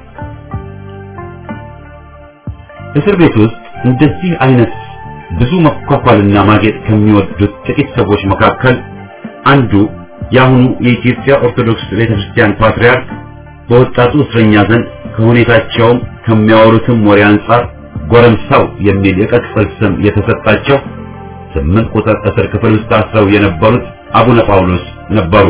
እስር ቤት ውስጥ እንደዚህ አይነት ብዙ መኳኳልና ማጌጥ ከሚወዱት ጥቂት ሰዎች መካከል አንዱ የአሁኑ የኢትዮጵያ ኦርቶዶክስ ቤተክርስቲያን ፓትርያርክ በወጣቱ እስረኛ ዘንድ ከሁኔታቸውም ከሚያወሩትም ወሬ አንጻር ጎረምሳው የሚል የቅጽል ስም የተሰጣቸው ስምንት ቁጥር እስር ክፍል ውስጥ ታስረው የነበሩት አቡነ ጳውሎስ ነበሩ።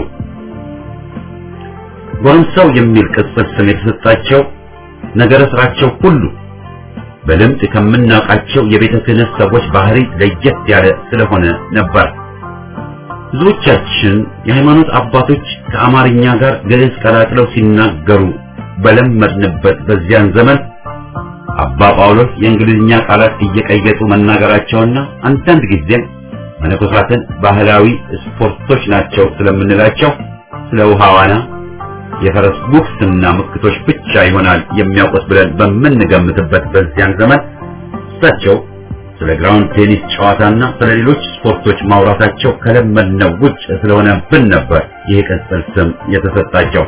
ጎረምሳው የሚል ቅጽል ስም የተሰጣቸው ነገረ ስራቸው ሁሉ በልምድ ከምናውቃቸው የቤተ ክህነት ሰዎች ባህሪ ለየት ያለ ስለሆነ ነበር። ብዙዎቻችን የሃይማኖት አባቶች ከአማርኛ ጋር ግዕዝ ቀላቅለው ሲናገሩ በለመድንበት በዚያን ዘመን አባ ጳውሎስ የእንግሊዝኛ ቃላት እየቀየጡ መናገራቸውና አንዳንድ ጊዜም መነኮሳትን ባህላዊ ስፖርቶች ናቸው ስለምንላቸው ስለ ውሃ ዋና፣ የፈረስ ጉግስና ምክቶች ብቻ ይሆናል የሚያውቁት ብለን በምንገምትበት በዚያን ዘመን እሳቸው ስለ ግራውንድ ቴኒስ ጨዋታና ስለ ሌሎች ስፖርቶች ማውራታቸው ከለመድነው ውጭ ስለሆነብን ነበር ይህ ቅጽል ስም የተሰጣቸው።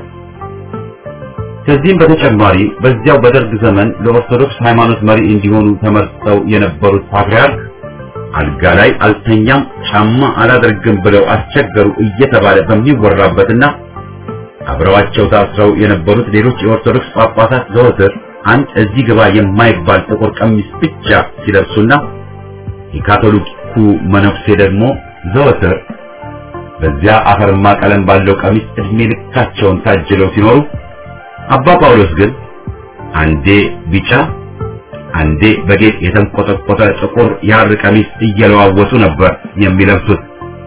ከዚህም በተጨማሪ በዚያው በደርግ ዘመን ለኦርቶዶክስ ሃይማኖት መሪ እንዲሆኑ ተመርጠው የነበሩት ፓትርያርክ አልጋ ላይ አልተኛም፣ ጫማ አላደርግም ብለው አስቸገሩ እየተባለ በሚወራበትና አብረዋቸው ታስረው የነበሩት ሌሎች የኦርቶዶክስ ጳጳሳት ዘወትር አንድ እዚህ ግባ የማይባል ጥቁር ቀሚስ ብቻ ሲለብሱና የካቶሊኩ መነኩሴ ደግሞ ዘወትር በዚያ አፈርማ ቀለም ባለው ቀሚስ እድሜ ልካቸውን ታጅለው ሲኖሩ አባ ጳውሎስ ግን አንዴ ቢጫ አንዴ በጌጥ የተንቆጠቆጠ ጥቁር የሐር ቀሚስ እየለዋወጡ ነበር የሚለብሱት።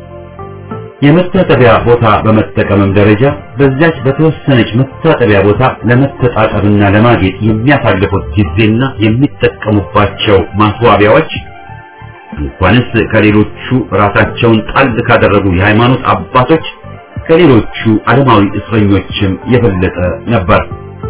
የመታጠቢያ ቦታ በመጠቀምም ደረጃ በዚያች በተወሰነች መታጠቢያ ቦታ ለመተጣጠብና ለማጌጥ የሚያሳልፉት ጊዜና የሚጠቀሙባቸው ማስዋቢያዎች እንኳንስ ከሌሎቹ ራሳቸውን ጣል ካደረጉ የሃይማኖት አባቶች ከሌሎቹ ዓለማዊ እስረኞችም የበለጠ ነበር።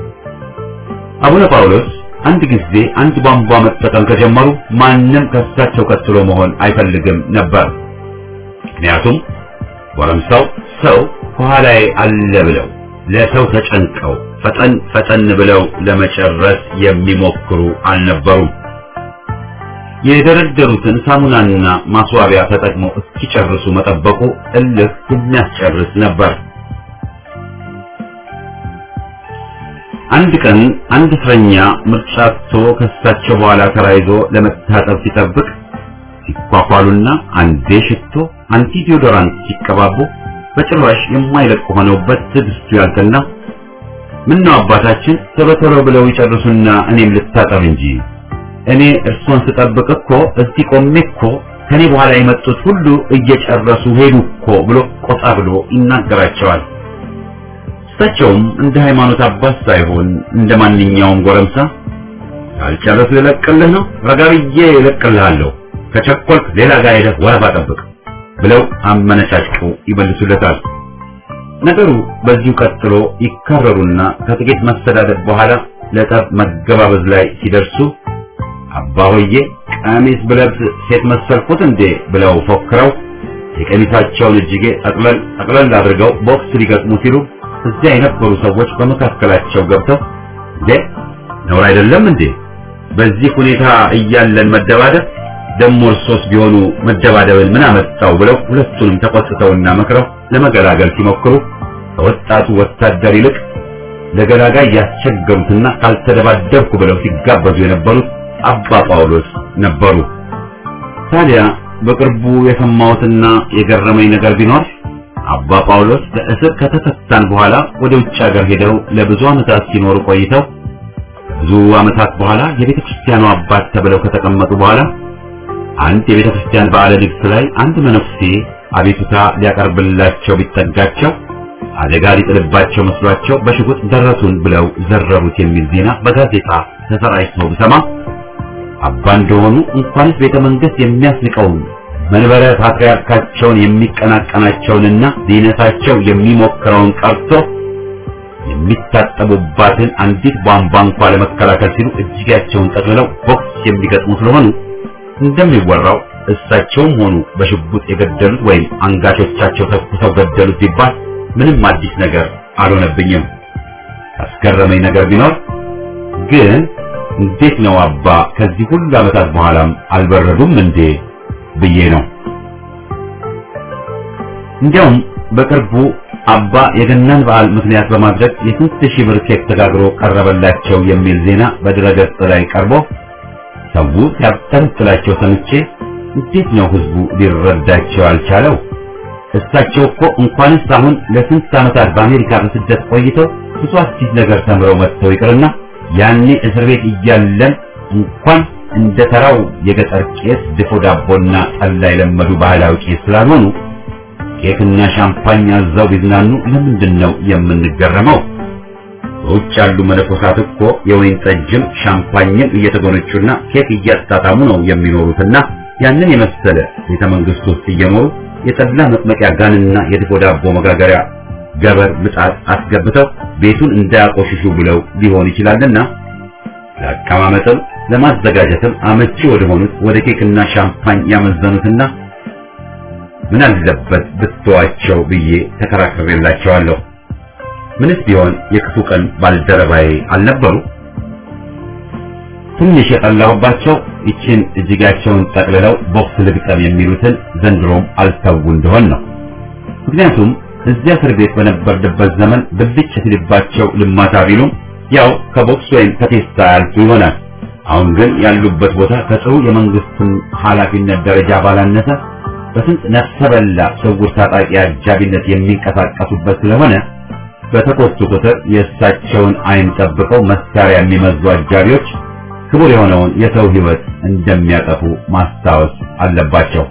አቡነ ጳውሎስ አንድ ጊዜ አንድ ቧንቧ መጠቀም ከጀመሩ ማንም ከሳቸው ቀጥሎ መሆን አይፈልግም ነበር። ምክንያቱም ጎረምሳው ሰው ከኋላዬ አለ ብለው ለሰው ተጨንቀው ፈጠን ፈጠን ብለው ለመጨረስ የሚሞክሩ አልነበሩም። የደረደሩትን ሳሙናና ማስዋቢያ ተጠቅመው እስኪጨርሱ መጠበቁ እልህ የሚያስጨርስ ነበር። አንድ ቀን አንድ እስረኛ ምርጫ አጥቶ ከሳቸው በኋላ ተራይዞ ለመታጠብ ሲጠብቅ ሲኳኳሉና አንዴ ሽቶ አንቲ ዲዮዶራንት ሲቀባቡ በጭራሽ የማይለቅ ሆነውበት ትዕግስቱ ያልቀና ምን ነው አባታችን ቶሎ ቶሎ ብለው ይጨርሱና እኔም ልታጠብ እንጂ እኔ እርሶን ስጠብቅ እኮ እዚህ ቆሜ እኮ ከኔ በኋላ የመጡት ሁሉ እየጨረሱ ሄዱ እኮ ብሎ ቆጣ ብሎ ይናገራቸዋል። እሳቸውም እንደ ሃይማኖት አባት ሳይሆን እንደ ማንኛውም ጎረምሳ ካልጨረሱ ይለቅልህ ነው ረጋ ብዬ ይለቅልሃለሁ፣ ከቸኮልክ ሌላ ጋር ሄደህ ወረፋ ጠብቅ ብለው አመነጫጭቀው ይመልሱለታል። ነገሩ በዚሁ ቀጥሎ ይካረሩና ከጥቂት መሰዳደብ በኋላ ለጠብ መገባበዝ ላይ ሲደርሱ አባ ሆዬ ቀሚስ ብለብስ ሴት መሰልኩት እንዴ ብለው ፎክረው የቀሚሳቸውን እጅጌ ጠቅለል ጠቅለል አድርገው ቦክስ ሊገጥሙ ሲሉ እዚያ የነበሩ ሰዎች በመካከላቸው ገብተው እንዴ ነውር አይደለም እንዴ በዚህ ሁኔታ እያለን መደባደብ ደሞ እርሶስ ቢሆኑ መደባደብን ምን አመጣው ብለው ሁለቱንም ተቆጥተውና መክረው ለመገላገል ሲሞክሩ ከወጣቱ ወታደር ይልቅ ለገላጋይ ያስቸገሩትና ካልተደባደብኩ ብለው ሲጋበዙ የነበሩት አባ ጳውሎስ ነበሩ። ታዲያ በቅርቡ የሰማሁትና የገረመኝ ነገር ቢኖር አባ ጳውሎስ ከእስር ከተፈታን በኋላ ወደ ውጭ ሀገር ሄደው ለብዙ ዓመታት ሲኖሩ ቆይተው ብዙ ዓመታት በኋላ የቤተ ክርስቲያኑ አባት ተብለው ከተቀመጡ በኋላ አንድ የቤተ ክርስቲያን በዓለ ንግሥ ላይ አንድ መነኩሴ አቤቱታ ሊያቀርብላቸው ቢጠጋቸው አደጋ ሊጥልባቸው መስሏቸው በሽጉጥ ደረቱን ብለው ዘረሩት የሚል ዜና በጋዜጣ ተሰራጭቶ ብሰማ አባ እንደሆኑ እንኳንስ ቤተ መንግስት የሚያስንቀውን መንበረ ፓትርያርካቸውን የሚቀናቀናቸውንና ሊነሳቸው የሚሞክረውን ቀርቶ የሚታጠቡባትን አንዲት ቧንቧ እንኳ ለመከላከል ሲሉ እጅጌያቸውን ጠቅልለው ቦክስ የሚገጥሙ ስለሆኑ እንደሚወራው እሳቸውም ሆኑ በሽጉጥ የገደሉት ወይም አንጋቾቻቸው ተኩሰው ገደሉት ቢባል ምንም አዲስ ነገር አልሆነብኝም። ያስገረመኝ ነገር ቢኖር ግን እንዴት ነው አባ ከዚህ ሁሉ ዓመታት በኋላም አልበረዱም እንዴ ብዬ ነው። እንዲያውም በቅርቡ አባ የገናን በዓል ምክንያት በማድረግ የስንት ሺህ ብር ኬክ ተጋግሮ ቀረበላቸው የሚል ዜና በድረገጽ ላይ ቀርቦ ሰው ሲያብጠለጥላቸው ሰምቼ እንዴት ነው ህዝቡ ሊረዳቸው ያልቻለው? እሳቸው እኮ እንኳንስ አሁን ለስንት ዓመታት በአሜሪካ በስደት ቆይተው ብዙ አዲስ ነገር ተምረው መጥተው ይቅርና ያኔ እስር ቤት እያለን እንኳን እንደ ተራው የገጠር ቄስ ድፎ ዳቦና ጠላ የለመዱ ባህላዊ ቄስ ስላልሆኑ ኬክና ሻምፓኝ አዛው ቢዝናኑ ለምንድን ነው የምንገረመው? በውጭ ያሉ መነኮሳት እኮ የወይን ጠጅም ሻምፓኝም እየተጎነጩና ኬክ እያጣጣሙ ነው የሚኖሩትና ያንን የመሰለ ቤተ መንግስት ውስጥ እየኖሩ የጠላ መጥመቂያ ጋንና የድፎ ዳቦ መጋገሪያ ገበር ምጣድ አስገብተው ቤቱን እንዳያቆሽሹ ብለው ሊሆን ይችላልና ለአቀማመጥም ለማዘጋጀትም አመቺ ወደ ሆኑት ወደ ኬክና ሻምፓኝ ያመዘኑትና ምን አለበት ብትዋቸው ብዬ ተከራክሬላቸዋለሁ። ምንስ ቢሆን የክፉ ቀን ባልደረባዬ አልነበሩ። ትንሽ የጠላሁባቸው ይችን እጅጋቸውን ጠቅልለው ቦክስ ልግጠም የሚሉትን ዘንድሮም አልተው እንደሆን ነው። ምክንያቱም እዚያ እስር ቤት በነበርንበት ዘመን ብልጭ ሲልባቸው ልማታ ቢሉም ያው ከቦክስ ወይም ከቴስታ ያልፉ ይሆናል። አሁን ግን ያሉበት ቦታ ከጥሩ የመንግስትን ኃላፊነት ደረጃ ባላነሰ በስንት ነፍሰ በላ ስውር ታጣቂ አጃቢነት የሚንቀሳቀሱበት ስለሆነ በተቆጡ ቁጥር የእሳቸውን ዓይን ጠብቀው መሳሪያ የሚመዙ አጃቢዎች ክቡር የሆነውን የሰው ሕይወት እንደሚያጠፉ ማስታወስ አለባቸው።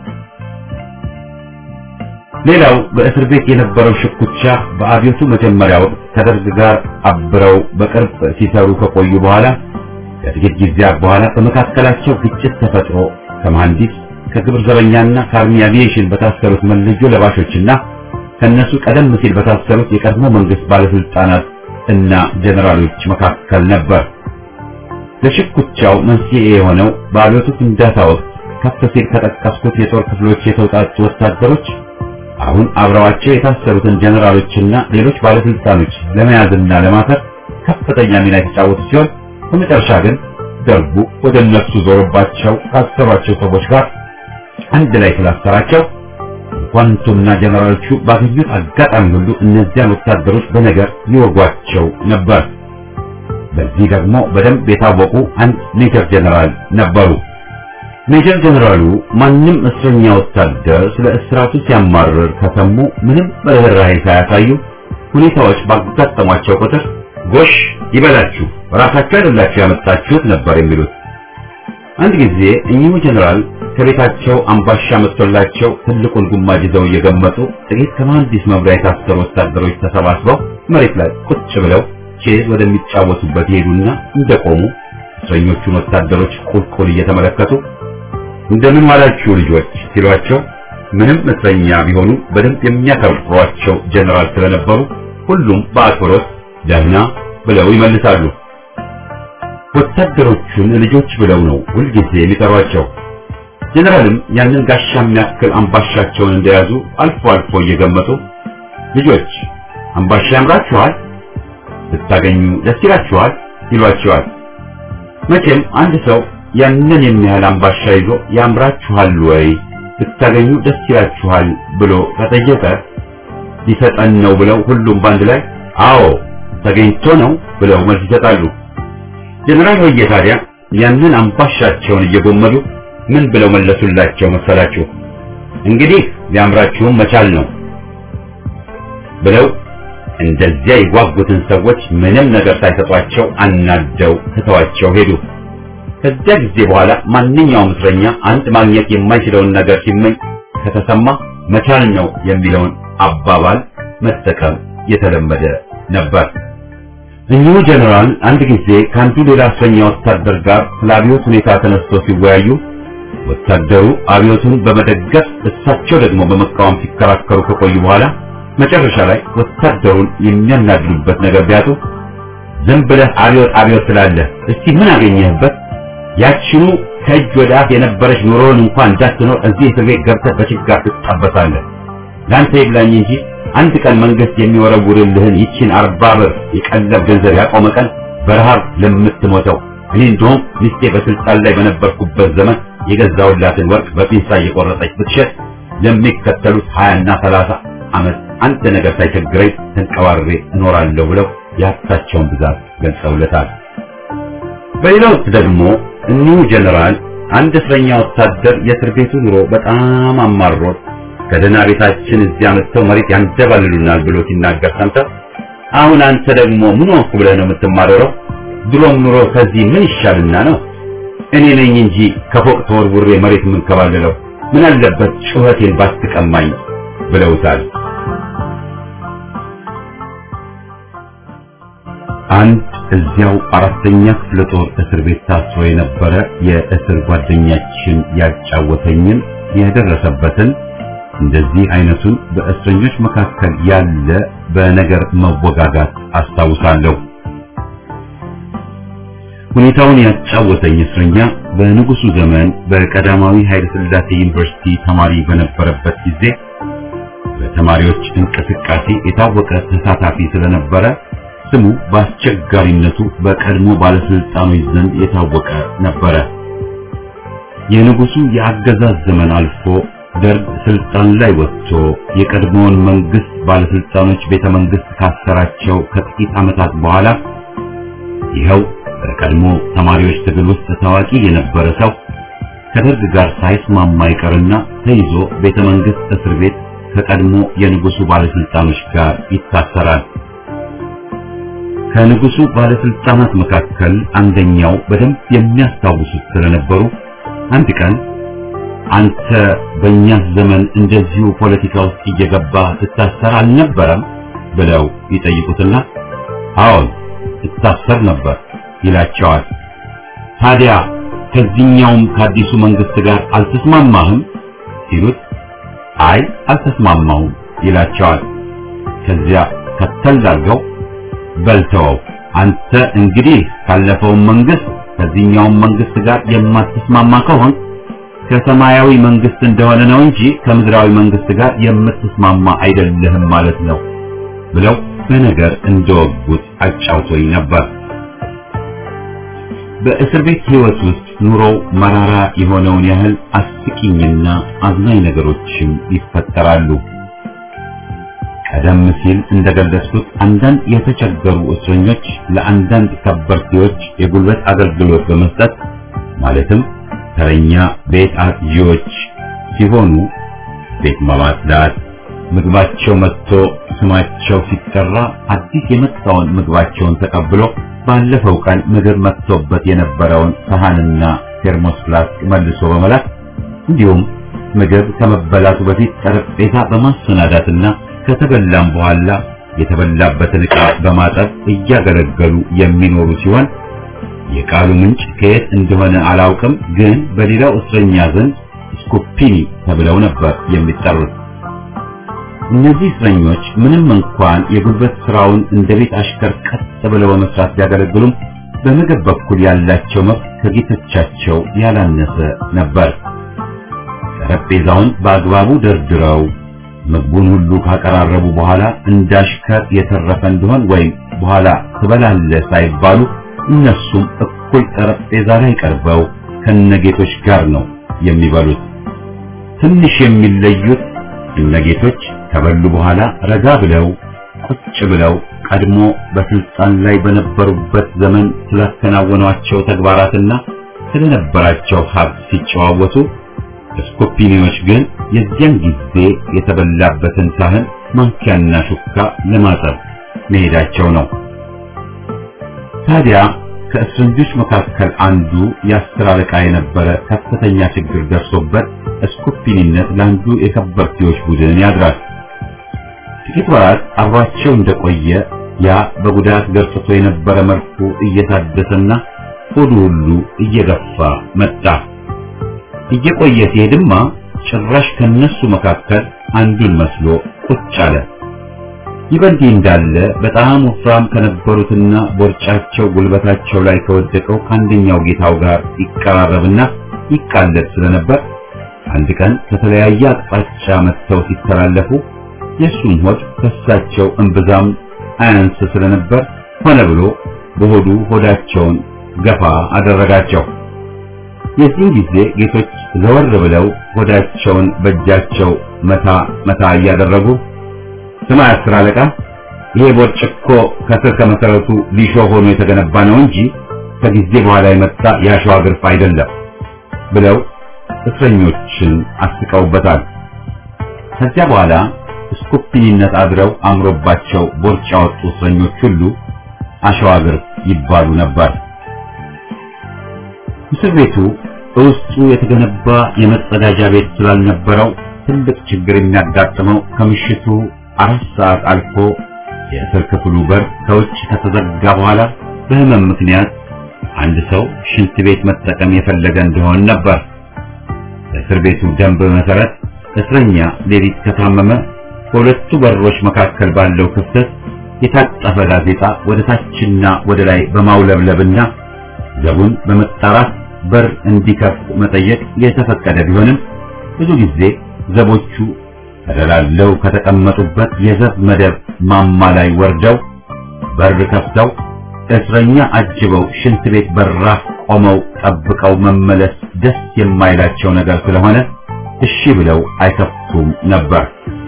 ሌላው በእስር ቤት የነበረው ሽኩቻ በአብዮቱ መጀመሪያ ወቅት ከደርግ ጋር አብረው በቅርብ ሲሰሩ ከቆዩ በኋላ ከጥቂት ጊዜያት በኋላ በመካከላቸው ግጭት ተፈጥሮ ከመሐንዲስ ከግብር ዘበኛና ከአርሚ አቪዬሽን በታሰሩት መለዮ ለባሾችና ከነሱ ቀደም ሲል በታሰሩት የቀድሞ መንግስት ባለስልጣናት እና ጀነራሎች መካከል ነበር። ለሽኩቻው መንስኤ የሆነው በአብዮቱ ፍንዳታ ወቅት ከፍ ሲል ከጠቀስኩት የጦር ክፍሎች የተውጣጡ ወታደሮች አሁን አብረዋቸው የታሰሩትን ጀነራሎችና ሌሎች ባለስልጣኖች ለመያዝና ለማሰር ከፍተኛ ሚና የተጫወቱ ሲሆን በመጨረሻ ግን ደርጉ ወደ እነሱ ዞሮባቸው ካሰሯቸው ሰዎች ጋር አንድ ላይ ስላሰራቸው ኳንቱና ጀነራሎቹ ባገኙት አጋጣሚ ሁሉ እነዚያን ወታደሮች በነገር ይወጓቸው ነበር። በዚህ ደግሞ በደንብ የታወቁ አንድ ሜጀር ጀነራል ነበሩ። ሜጀር ጀነራሉ ማንም እስረኛ ወታደር ስለ እስራቱ ሲያማርር ከሰሙ ምንም ርኅራኄ ሳያሳዩ ሁኔታዎች ባጋጠሟቸው ቁጥር ጎሽ ይበላችሁ ራሳችሁ አይደላችሁ ያመጣችሁት ነበር የሚሉት። አንድ ጊዜ እኚሁ ጀነራል ከቤታቸው አምባሻ መጥቶላቸው ትልቁን ጉማጅ ይዘው እየገመጡ ጥቂት ከመሐንዲስ መምሪያ የታሰሩ ወታደሮች ተሰባስበው መሬት ላይ ቁጭ ብለው ቼዝ ወደሚጫወቱበት ይሄዱና እንደቆሙ እስረኞቹን ወታደሮች ቁልቁል እየተመለከቱ እንደምን ዋላችሁ ልጆች ሲሏቸው ምንም እስረኛ ቢሆኑ በደንብ የሚያከብሯቸው ጀነራል ስለነበሩ ሁሉም በአክብሮት ደህና ብለው ይመልሳሉ። ወታደሮቹን ልጆች ብለው ነው ሁልጊዜ የሚጠሯቸው። ጀነራልም ያንን ጋሻ የሚያክል አምባሻቸውን እንደያዙ አልፎ አልፎ እየገመጡ ልጆች አምባሻ ያምራችኋል፣ ብታገኙ ደስ ይላችኋል ይሏቸዋል። መቼም አንድ ሰው ያንን የሚያህል አምባሻ ይዞ ያምራችኋል ወይ ብታገኙ ደስ ይላችኋል ብሎ ከጠየቀ ሊሰጠን ነው ብለው ሁሉም ባንድ ላይ አዎ ተገኝቶ ነው ብለው መልስ ይሰጣሉ። ጀነራል ሆዬ ታዲያ ያንን አምባሻቸውን እየጎመዱ ምን ብለው መለሱላቸው መሰላችሁ? እንግዲህ ሊያምራችሁም መቻል ነው ብለው እንደዚያ የጓጉትን ሰዎች ምንም ነገር ሳይሰጧቸው አናደው ትተዋቸው ሄዱ። ከዚያ ጊዜ በኋላ ማንኛውም እስረኛ አንድ ማግኘት የማይችለውን ነገር ሲመኝ ከተሰማ መቻል ነው የሚለውን አባባል መጠቀም የተለመደ ነበር። እኚሁ ጀነራል አንድ ጊዜ ከአንዱ ሌላ እስረኛ ወታደር ጋር ስለ አብዮት ሁኔታ ተነስቶ ሲወያዩ ወታደሩ አብዮቱን በመደገፍ እሳቸው ደግሞ በመቃወም ሲከራከሩ ከቆዩ በኋላ መጨረሻ ላይ ወታደሩን የሚያናግሩበት ነገር ቢያጡ ዝም ብለህ አብዮት አብዮት ስላለህ እስቲ ምን አገኘህበት? ያችኑ ከእጅ ወደ አፍ የነበረች ኑሮውን እንኳን እንዳትኖር እዚህ እስር ቤት ገብተህ በችጋር ትጣበሳለህ። ለአንተ ይብላኝ እንጂ አንድ ቀን መንግስት የሚወረውርልህን ይችን አርባ ብር የቀለብ ገንዘብ ያቆመ ቀን በረሃብ ለምትሞተው እኔ እንደውም ሚስቴ በስልጣን ላይ በነበርኩበት ዘመን የገዛውላትን ወርቅ በፒንሳ እየቆረጠች ብትሸጥ ለሚከተሉት ሀያና ሰላሳ ዓመት አንድ ነገር ሳይቸግረኝ ተንቀባሬ እኖራለሁ ብለው የሀብታቸውን ብዛት ገልጸውለታል። በሌላ ወቅት ደግሞ እኒሁ ጀነራል አንድ እስረኛ ወታደር የእስር ቤቱ ኑሮ በጣም አማሮት ከደህና ቤታችን እዚያ መጥተው መሬት ያንደባልሉናል ብሎ ሲናገር ሰምተው አሁን አንተ ደግሞ ምን ሆንኩ ብለህ ነው የምትማረረው? ድሮም ኑሮ ከዚህ ምን ይሻልና ነው? እኔ ነኝ እንጂ ከፎቅ ተወርውሬ መሬት የምንከባለለው ምን አለበት ጩኸቴን ባትቀማኝ ብለውታል። አንድ እዚያው አራተኛ ክፍለ ጦር እስር ቤት ታስሮ የነበረ የእስር ጓደኛችን ያጫወተኝን የደረሰበትን እንደዚህ አይነቱን በእስረኞች መካከል ያለ በነገር መወጋጋት አስታውሳለሁ። ሁኔታውን ያጫወተኝ እስረኛ በንጉሱ ዘመን በቀዳማዊ ኃይለ ሥላሴ ዩኒቨርሲቲ ተማሪ በነበረበት ጊዜ በተማሪዎች እንቅስቃሴ የታወቀ ተሳታፊ ስለነበረ ስሙ በአስቸጋሪነቱ በቀድሞ ባለስልጣኖች ዘንድ የታወቀ ነበረ። የንጉሱ የአገዛዝ ዘመን አልፎ ደርግ ስልጣን ላይ ወጥቶ የቀድሞውን መንግስት ባለስልጣኖች ቤተ መንግስት ካሰራቸው ከጥቂት ዓመታት በኋላ ይኸው በቀድሞ ተማሪዎች ትግል ውስጥ ታዋቂ የነበረ ሰው ከደርግ ጋር ሳይስማማ ይቀርና ተይዞ ቤተ መንግስት እስር ቤት ከቀድሞ የንጉሱ ባለስልጣኖች ጋር ይታሰራል። ከንጉሱ ባለስልጣናት መካከል አንደኛው በደንብ የሚያስታውሱት ስለነበሩ አንድ ቀን አንተ በእኛ ዘመን እንደዚሁ ፖለቲካ ውስጥ እየገባ ትታሰር አልነበረም ብለው ይጠይቁትና አዎን ትታሰር ነበር ይላቸዋል። ታዲያ ከዚህኛውም ከአዲሱ መንግስት ጋር አልተስማማህም ሲሉት አይ አልተስማማሁም ይላቸዋል። ከዚያ ከተል አድርገው በልተው አንተ እንግዲህ ካለፈውን መንግስት ከዚህኛውም መንግስት ጋር የማትስማማ ከሆን ከሰማያዊ መንግስት እንደሆነ ነው እንጂ ከምድራዊ መንግስት ጋር የምትስማማ አይደለህም ማለት ነው ብለው በነገር እንደወጉት አጫውቶኝ ነበር። በእስር ቤት ህይወት ውስጥ ኑሮው መራራ የሆነውን ያህል አስቂኝና አዝናኝ ነገሮችም ይፈጠራሉ። ቀደም ሲል እንደገለጽኩት አንዳንድ የተቸገሩ እስረኞች ለአንዳንድ ከበርቴዎች የጉልበት አገልግሎት በመስጠት ማለትም ተረኛ ቤት አጥዢዎች ሲሆኑ ቤት በማጽዳት ምግባቸው መጥቶ ስማቸው ሲጠራ አዲስ የመጣውን ምግባቸውን ተቀብሎ ባለፈው ቀን ምግብ መጥቶበት የነበረውን ሰሃንና ቴርሞስ ፍላስክ መልሶ በመላክ እንዲሁም ምግብ ከመበላቱ በፊት ጠረጴዛ በማሰናዳትና ከተበላም በኋላ የተበላበትን ዕቃ በማጠብ እያገለገሉ የሚኖሩ ሲሆን የቃሉ ምንጭ ከየት እንደሆነ አላውቅም፣ ግን በሌላው እስረኛ ዘንድ ስኮፒኒ ተብለው ነበር የሚጠሩት። እነዚህ እስረኞች ምንም እንኳን የጉልበት ስራውን እንደ ቤት አሽከር ቀጥ ብለው በመስራት ቢያገለግሉም በምግብ በኩል ያላቸው መብት ከጌቶቻቸው ያላነሰ ነበር። ጠረጴዛውን በአግባቡ ደርድረው ምግቡን ሁሉ ካቀራረቡ በኋላ እንዳሽከር የተረፈ እንደሆን ወይም በኋላ ትበላለህ ሳይባሉ እነሱም እኩል ጠረጴዛ ላይ ቀርበው ከነጌቶች ጋር ነው የሚበሉት። ትንሽ የሚለዩት እነጌቶች ከበሉ በኋላ ረጋ ብለው ቁጭ ብለው ቀድሞ በስልጣን ላይ በነበሩበት ዘመን ስላከናወኗቸው ተግባራትና ስለነበራቸው ሀብት ሲጨዋወቱ ስኮፒኒዎች ግን የዚያን ጊዜ የተበላበትን ሳህን ማንኪያና ሹካ ለማጠብ መሄዳቸው ነው። ታዲያ ከእስረኞች መካከል አንዱ የአስር አለቃ የነበረ ከፍተኛ ችግር ደርሶበት ስኮፒኒነት ለአንዱ የከበርቴዎች ቡድን ያድራል። ጥቂት ወራት አብሯቸው እንደቆየ ያ በጉዳት ገርጥቶ የነበረ መልኩ እየታደሰና ሆዱ ሁሉ እየገፋ መጣ። እየቆየ ሲሄድማ ጭራሽ ከነሱ መካከል አንዱን መስሎ ቁጭ አለ። ይህ በእንዲህ እንዳለ በጣም ወፍራም ከነበሩትና ቦርጫቸው ጉልበታቸው ላይ ከወደቀው ከአንደኛው ጌታው ጋር ይቀራረብና ይቃለድ ስለነበር አንድ ቀን ከተለያየ አቅጣጫ መጥተው ሲተላለፉ የእሱም ሆድ ከሳቸው እምብዛም አያንስ ስለነበር ሆነ ብሎ በሆዱ ሆዳቸውን ገፋ አደረጋቸው። የዚህን ጊዜ ጌቶች ዘወር ብለው ሆዳቸውን በእጃቸው መታ መታ እያደረጉ ስማ አስር አለቃ፣ ይሄ ቦርጭ እኮ ከስር ከመሰረቱ ሊሾ ሆኖ የተገነባ ነው እንጂ ከጊዜ በኋላ የመጣ የአሸዋ ግርፍ አይደለም ብለው እስረኞችን አስቀውበታል። ከዚያ በኋላ ስኮፒኒነት አድረው አምሮባቸው ቦርጭ ያወጡ እስረኞች ሁሉ አሸዋ ግርፍ ይባሉ ነበር። እስር ቤቱ በውስጡ የተገነባ የመጸዳጃ ቤት ስላልነበረው ትልቅ ችግር የሚያጋጥመው ከምሽቱ አራት ሰዓት አልፎ የእስር ክፍሉ በር ከውጭ ከተዘጋ በኋላ በሕመም ምክንያት አንድ ሰው ሽንት ቤት መጠቀም የፈለገ እንደሆን ነበር። በእስር ቤቱ ደንብ መሰረት እስረኛ ሌሊት ከታመመ በሁለቱ በሮች መካከል ባለው ክፍተት የታጠፈ ጋዜጣ ወደ ታችና ወደ ላይ በማውለብለብና ዘቡን በመጣራት በር እንዲከፍት መጠየቅ የተፈቀደ ቢሆንም ብዙ ጊዜ ዘቦቹ ተደላለው ከተቀመጡበት የዘብ መደብ ማማ ላይ ወርደው በር ከፍተው እስረኛ አጅበው ሽንት ቤት በራፍ ቆመው ጠብቀው መመለስ ደስ የማይላቸው ነገር ስለሆነ እሺ ብለው አይከፍቱም ነበር።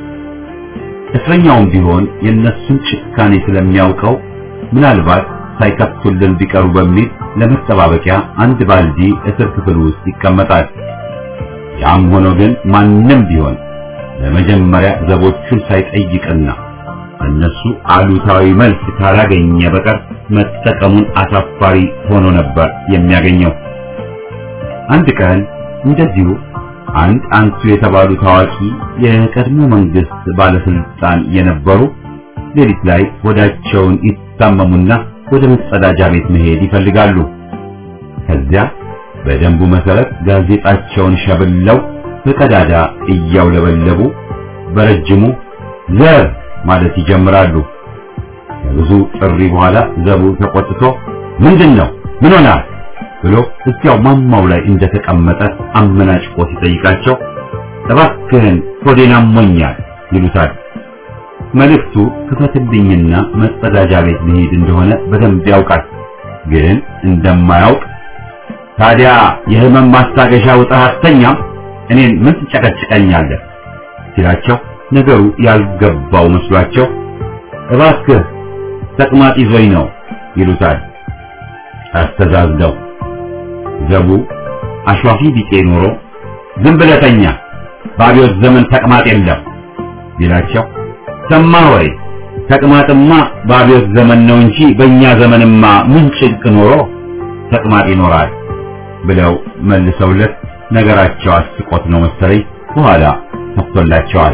እስረኛውም ቢሆን የእነሱን ጭካኔ ስለሚያውቀው ምናልባት ሳይከፍቱልን ቢቀሩ በሚል ለመጠባበቂያ አንድ ባልዲ እስር ክፍል ውስጥ ይቀመጣል። ያም ሆኖ ግን ማንም ቢሆን ለመጀመሪያ ዘቦቹን ሳይጠይቅና እነሱ አሉታዊ መልስ ካላገኘ በቀር መጠቀሙን አሳፋሪ ሆኖ ነበር የሚያገኘው። አንድ ቀን እንደዚሁ አንድ አንቱ የተባሉ ታዋቂ የቀድሞ መንግስት ባለስልጣን የነበሩ ሌሊት ላይ ሆዳቸውን ይታመሙና ወደ መጸዳጃ ቤት መሄድ ይፈልጋሉ። ከዚያ በደንቡ መሰረት ጋዜጣቸውን ሸብለው በቀዳዳ እያውለበለቡ በረጅሙ ዘር ማለት ይጀምራሉ። ከብዙ ጥሪ በኋላ ዘቡ ተቆጥቶ ምንድን ነው ምን ሆናል ብሎ እዚያው ማማው ላይ እንደተቀመጠ አመናጭቆ ሲጠይቃቸው እባክህን ሆዴን አሞኛል ይሉታል። መልእክቱ ክፈትልኝና መጸዳጃ ቤት ልሂድ እንደሆነ በደንብ ያውቃል። ግን እንደማያውቅ ታዲያ የህመም ማስታገሻ ውጠህ አተኛም እኔን ምን ትጨቀጭቀኛለህ ሲላቸው ነገሩ ያልገባው መስሏቸው እባክህ ተቅማጥ ይዞኝ ነው ይሉታል። አስተዛዝለው ዘቡ አሿፊ ቢጤ ኖሮ ዝም ብለህ ተኛ በአብዮት ዘመን ተቅማጥ የለም ቢላቸው ሰማህ ወይ ተቅማጥማ በአብዮት ዘመን ነው እንጂ በእኛ ዘመንማ ምን ጭንቅ ኖሮ ተቅማጥ ይኖራል ብለው መልሰውለት ነገራቸው አስቆት ነው መሰለኝ በኋላ ከፍቶላቸዋል።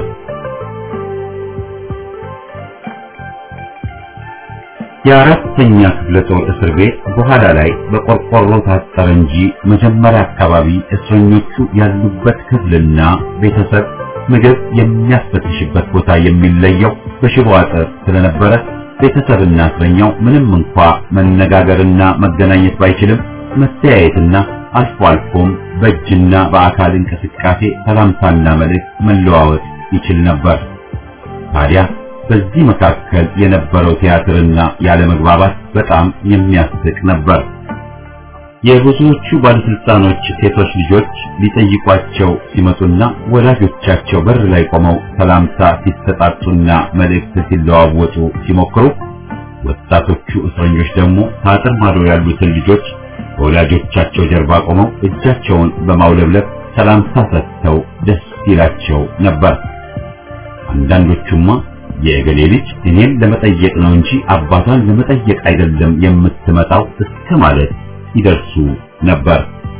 የአራተኛ ክፍለ ጦር እስር ቤት በኋላ ላይ በቆርቆሮ ታጠረ እንጂ መጀመሪያ አካባቢ እስረኞቹ ያሉበት ክፍልና ቤተሰብ ምግብ የሚያስፈትሽበት ቦታ የሚለየው በሽቦ አጥር ስለነበረ ቤተሰብና እስረኛው ምንም እንኳ መነጋገርና መገናኘት ባይችልም መተያየትና አልፎ አልፎም በእጅና በአካል እንቅስቃሴ ሰላምታና መልእክት መለዋወጥ ይችል ነበር። ታዲያ በዚህ መካከል የነበረው ቲያትርና ያለመግባባት በጣም የሚያስቅ ነበር። የብዙዎቹ ባለስልጣኖች ሴቶች ልጆች ሊጠይቋቸው ሲመጡና ወላጆቻቸው በር ላይ ቆመው ሰላምታ ሲሰጣጡና መልእክት ሲለዋወጡ ሲሞክሩ፣ ወጣቶቹ እስረኞች ደግሞ ከአጥር ማዶ ያሉትን ልጆች በወላጆቻቸው ጀርባ ቆመው እጃቸውን በማውለብለብ ሰላምታ ሰጥተው ደስ ይላቸው ነበር። አንዳንዶቹማ የእገሌ ልጅ እኔን ለመጠየቅ ነው እንጂ አባቷን ለመጠየቅ አይደለም የምትመጣው እስከ ማለት ይደርሱ ነበር።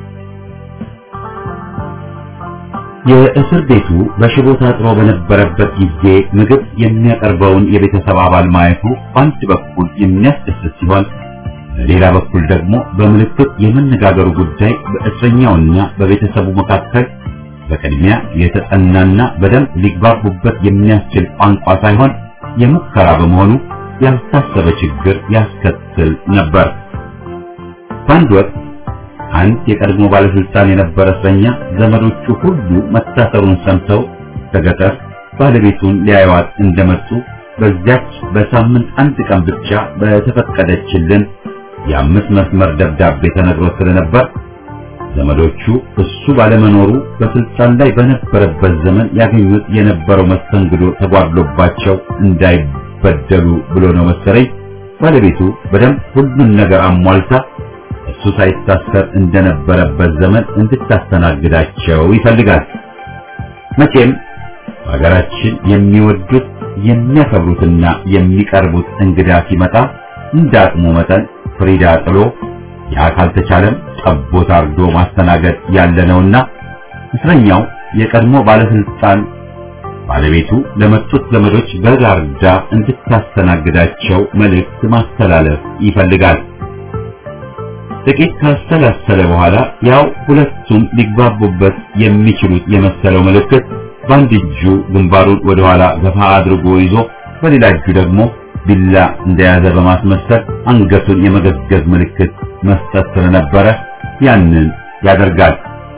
የእስር ቤቱ በሽቦ ታጥሮ በነበረበት ጊዜ ምግብ የሚያቀርበውን የቤተሰብ አባል ማየቱ በአንድ በኩል የሚያስደስት ሲሆን በሌላ በኩል ደግሞ በምልክት የመነጋገሩ ጉዳይ በእስረኛውና በቤተሰቡ መካከል በቅድሚያ የተጠናና በደንብ ሊግባቡበት የሚያስችል ቋንቋ ሳይሆን የሙከራ በመሆኑ ያልታሰበ ችግር ያስከትል ነበር። በአንድ ወቅት አንድ የቀድሞ ባለስልጣን የነበረ እስረኛ ዘመዶቹ ሁሉ መታሰሩን ሰምተው ከገጠር ባለቤቱን ሊያዩዋት እንደመጡ በዚያች በሳምንት አንድ ቀን ብቻ በተፈቀደችልን የአምስት መስመር ደብዳቤ ተነግሮት ስለነበር ዘመዶቹ እሱ ባለመኖሩ በስልጣን ላይ በነበረበት ዘመን ያገኙት የነበረው መስተንግዶ ተጓድሎባቸው እንዳይበደሉ ብሎ ነው መሰለኝ ባለቤቱ በደንብ ሁሉን ነገር አሟልታ እሱ ሳይታሰር እንደነበረበት ዘመን እንድታስተናግዳቸው ይፈልጋል። መቼም በሀገራችን የሚወዱት የሚያከብሩትና የሚቀርቡት እንግዳ ሲመጣ እንደ አቅሙ መጠን ፍሪዳ ጥሎ ያ ካልተቻለም ጠቦት አርዶ ማስተናገድ ያለ ነውና እስረኛው የቀድሞ ባለስልጣን ባለቤቱ ለመጡት ዘመዶች በጋርዳ እንድታስተናግዳቸው መልእክት ማስተላለፍ ይፈልጋል። ጥቂት ካሰላሰለ በኋላ ያው ሁለቱም ሊግባቡበት የሚችሉት የመሰለው ምልክት በአንድ እጁ ግንባሩን ወደ ኋላ ገፋ አድርጎ ይዞ በሌላ እጁ ደግሞ ቢላ እንደያዘ በማስመሰል አንገቱን የመገዝገዝ ምልክት መስጠት ስለነበረ ያንን ያደርጋል።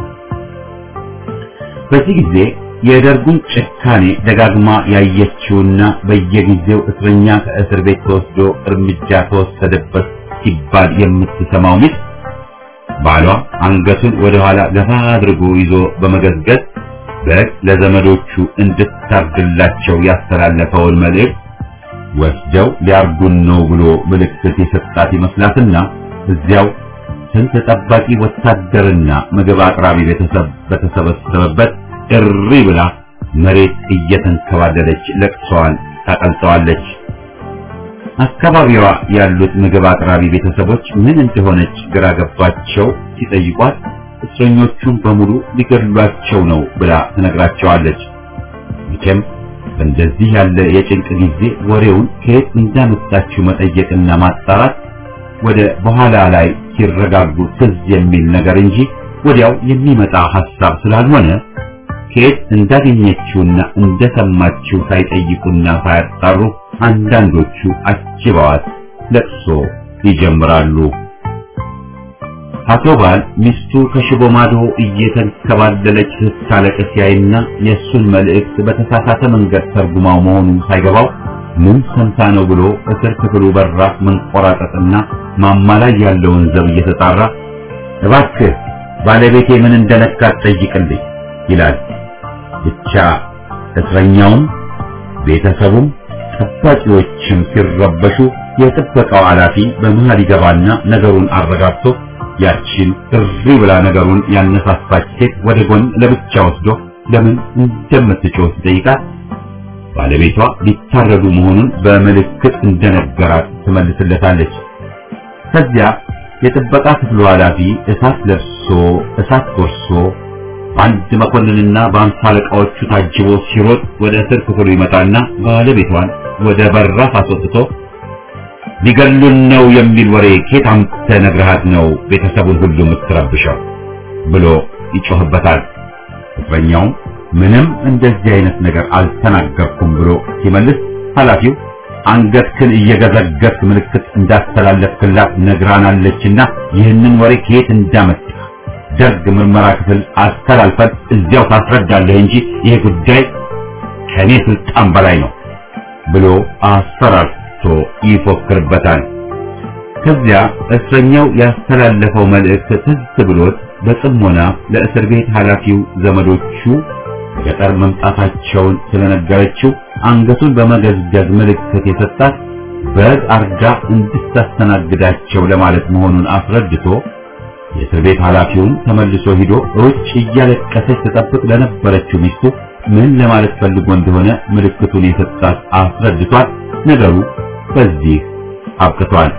በዚህ ጊዜ የደርጉን ጭካኔ ደጋግማ ያየችውና በየጊዜው እስረኛ ከእስር ቤት ተወስዶ እርምጃ ተወሰደበት ሲባል የምትሰማው ሚስት ባሏ አንገቱን ወደ ኋላ ገፋ አድርጎ ይዞ በመገዝገዝ በግ ለዘመዶቹ እንድታርድላቸው ያስተላለፈውን መልእክት ወስደው ሊያርዱን ነው ብሎ ምልክት የሰጣት ይመስላትና እዚያው ስንት ጠባቂ ወታደርና ምግብ አቅራቢ ቤተሰብ በተሰበሰበበት እሪ ብላ መሬት እየተንከባለለች ለቅሷን ታቀልጠዋለች። አካባቢዋ ያሉት ምግብ አቅራቢ ቤተሰቦች ምን እንደሆነች ግራ ገባቸው። ሲጠይቋት እስረኞቹን በሙሉ ሊገድሏቸው ነው ብላ ትነግራቸዋለች። መቼም በእንደዚህ ያለ የጭንቅ ጊዜ ወሬውን ከየት እንዳመጣችው መጠየቅና ማጣራት ወደ በኋላ ላይ ሲረጋጉ ትዝ የሚል ነገር እንጂ ወዲያው የሚመጣ ሐሳብ ስላልሆነ ከየት እንዳገኘችውና እንደሰማችው ሳይጠይቁና ሳያጣሩ አንዳንዶቹ አጅበዋት ለቅሶ ይጀምራሉ። አቶ ባል ሚስቱ ከሽቦ ማዶ እየተንከባለለች ስታለቅስ ያይና የእሱን መልእክት በተሳሳተ መንገድ ተርጉማው መሆኑ ሳይገባው ምን ሰምታ ነው ብሎ እስር ክፍሉ በራፍ መንቆራጠጥና ማማ ላይ ያለውን ዘብ እየተጣራ እባክህ ባለቤቴ ምን እንደነካት ጠይቅልኝ ይላል። ብቻ እስረኛውም ቤተሰቡም ጠባቂዎችም ሲረበሹ የጥበቃው ኃላፊ በመሃል ይገባና ነገሩን አረጋግቶ ያቺን እሪ ብላ ነገሩን ያነሳሳች ሴት ወደ ጎን ለብቻ ወስዶ ለምን እንደምትጮህ ሲጠይቃት ባለቤቷ ሊታረዱ መሆኑን በምልክት እንደነገራት ትመልስለታለች። ከዚያ የጥበቃ ክፍሉ ኃላፊ እሳት ለብሶ እሳት ጎርሶ በአንድ መኮንንና በአምሳ አለቃዎቹ ታጅቦ ሲሮጥ ወደ እስር ክፍሉ ይመጣና ባለቤቷን ወደ በራፍ አስወጥቶ ሊገሉን ነው የሚል ወሬ ኬት አምጥተህ ነግረሃት ነው ቤተሰቡን ሁሉ የምትረብሸው ብሎ ይጮህበታል። እስረኛውም ምንም እንደዚህ አይነት ነገር አልተናገርኩም ብሎ ሲመልስ ኃላፊው አንገትክን እየገዘገዝክ ምልክት እንዳስተላለፍክላት ነግራናለችና ይህንን ወሬ ከየት እንዳመጣ ደርግ ምርመራ ክፍል አስተላልፈን እዚያው ታስረዳለህ እንጂ ይሄ ጉዳይ ከኔ ስልጣን በላይ ነው ብሎ አስፈራርቶ ይፎክርበታል። ከዚያ እስረኛው ያስተላለፈው መልእክት ትዝ ብሎት በጽሞና ለእስር ቤት ኃላፊው ዘመዶቹ ገጠር መምጣታቸውን ስለነገረችው አንገቱን በመገዝገዝ ምልክት የሰጣት በግ አርዳ እንድታስተናግዳቸው ለማለት መሆኑን አስረድቶ የእስር ቤት ኃላፊውን ተመልሶ ሂዶ ውጭ እያለቀሰች ተጠብቅ ለነበረችው ሚስቱ ምን ለማለት ፈልጎ እንደሆነ ምልክቱን የሰጣት አስረድቷት ነገሩ በዚህ አብቅቷል።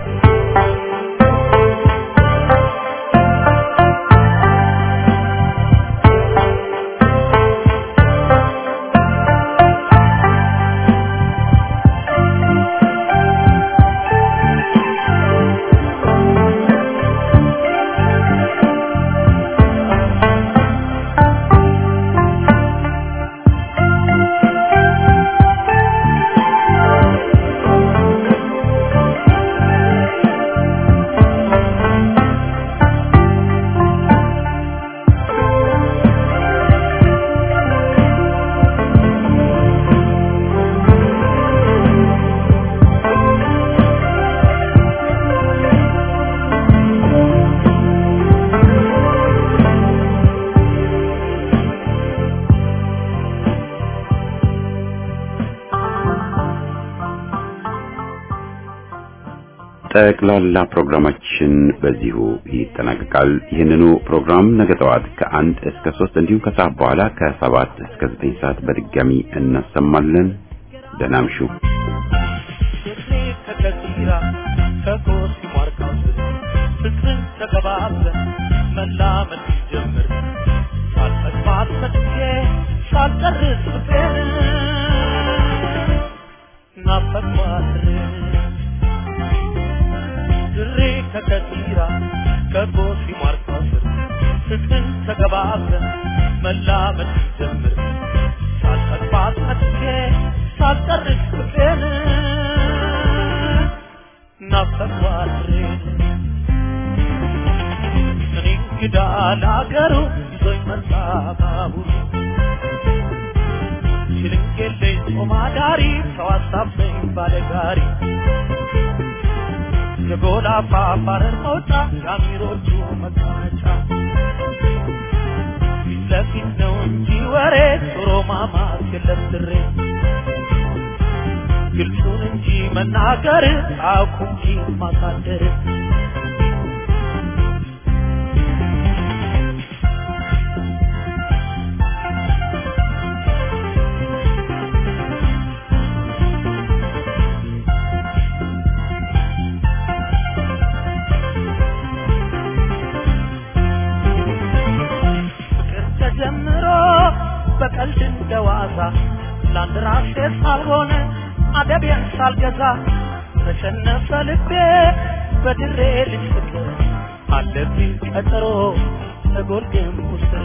ጠቅላላ ፕሮግራማችን በዚሁ ይጠናቀቃል። ይህንኑ ፕሮግራም ነገ ጠዋት ከአንድ እስከ ሶስት እንዲሁም ከሰዓት በኋላ ከሰባት እስከ ዘጠኝ ሰዓት በድጋሚ እናሰማለን። ደህና እምሹ።
ከከቲራ ከኮስ ማርካው ፍቅርን ተቀባብለን መላመድ ሲጀምር ሳልጠግባት ሰጥቼ ሳልጨርስ ፍቅሬን ናፈቅኳት ድሬ ከከቲራ ከኮስ ማርካው ፍቅርን ተቀባብለን መላመድ ሲጀምር ሳልጠግባት ሰጥቼ ሳልጨርስ ፍቅሬን ናፈቅኳት እኔ እንግዳ ለአገሩ ይዞኝ መጣ ባቡሩ ሽልንጌለኝ ጾም አዳሪ ሰው አሳበኝ ባለጋሪ የጎላ ፋፋረር መውጫ የአሚሮቹ መቀመጫ ፊት ለፊት ነው እንጂ ወሬ ዞሮ ማማት የለም ድሬ ግልጹን እንጂ መናገር አውቁ እንጂ ማሳደር ፍቅር ተጀምሮ በቀልድ እንደዋዛ ለአንድ ራሴ ሳልሆን አደቤን ሳልገዛ ተሸነፈ ልቤ በድሬ ልጅ ፍቅር አለብኝ ቀጠሮ ተጎርግም ውስጥ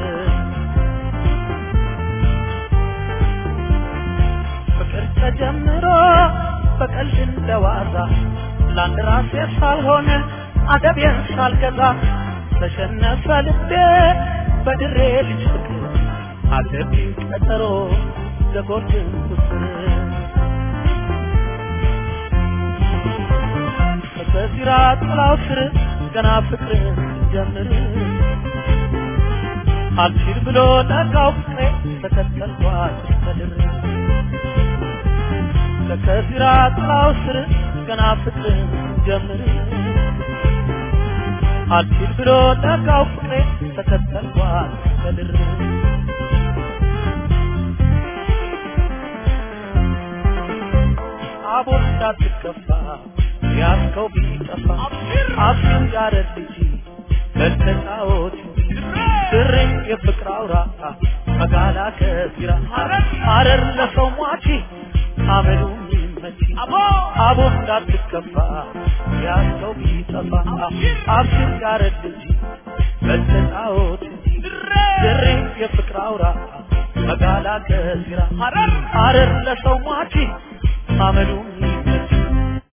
ፍቅር ተጀምሮ በቀልድ እንደዋዛ ለአንድ ራሴ ሳልሆን አደቤን ሳልገዛ ተሸነፈ ልቤ በድሬ ልጅ ፍቅር አለብኝ ቀጠሮ ዘጎርግም ውስጥ በዚራ ጥላው ስር ገና ፍቅር ጀምር አልችል ብሎ ነጋው ፍቅሬ ተከተልኳት እስከ ድር ለከዚራ ጥላው ስር ገና ፍቅር ጀምር አልችል ብሎ ነጋው ፍቅሬ ተከተልኳት በድር አቦ እንዳትከፋ ያስከው ቢጠፋ አብሽር ያረድ ልጅ ለተጫወት ስርኝ የፍቅር አውራ መጋላ ከዚራ ሐረር ለሰው ሟቺ አመሉ ይመቺ አቦ እንዳትከፋ ያስከው ቢጠፋ አብሽር ያረድ ልጅ ለተጫወት ስርኝ የፍቅር አውራ መጋላ ከዚራ ሐረር ለሰው ሟቺ አመሉ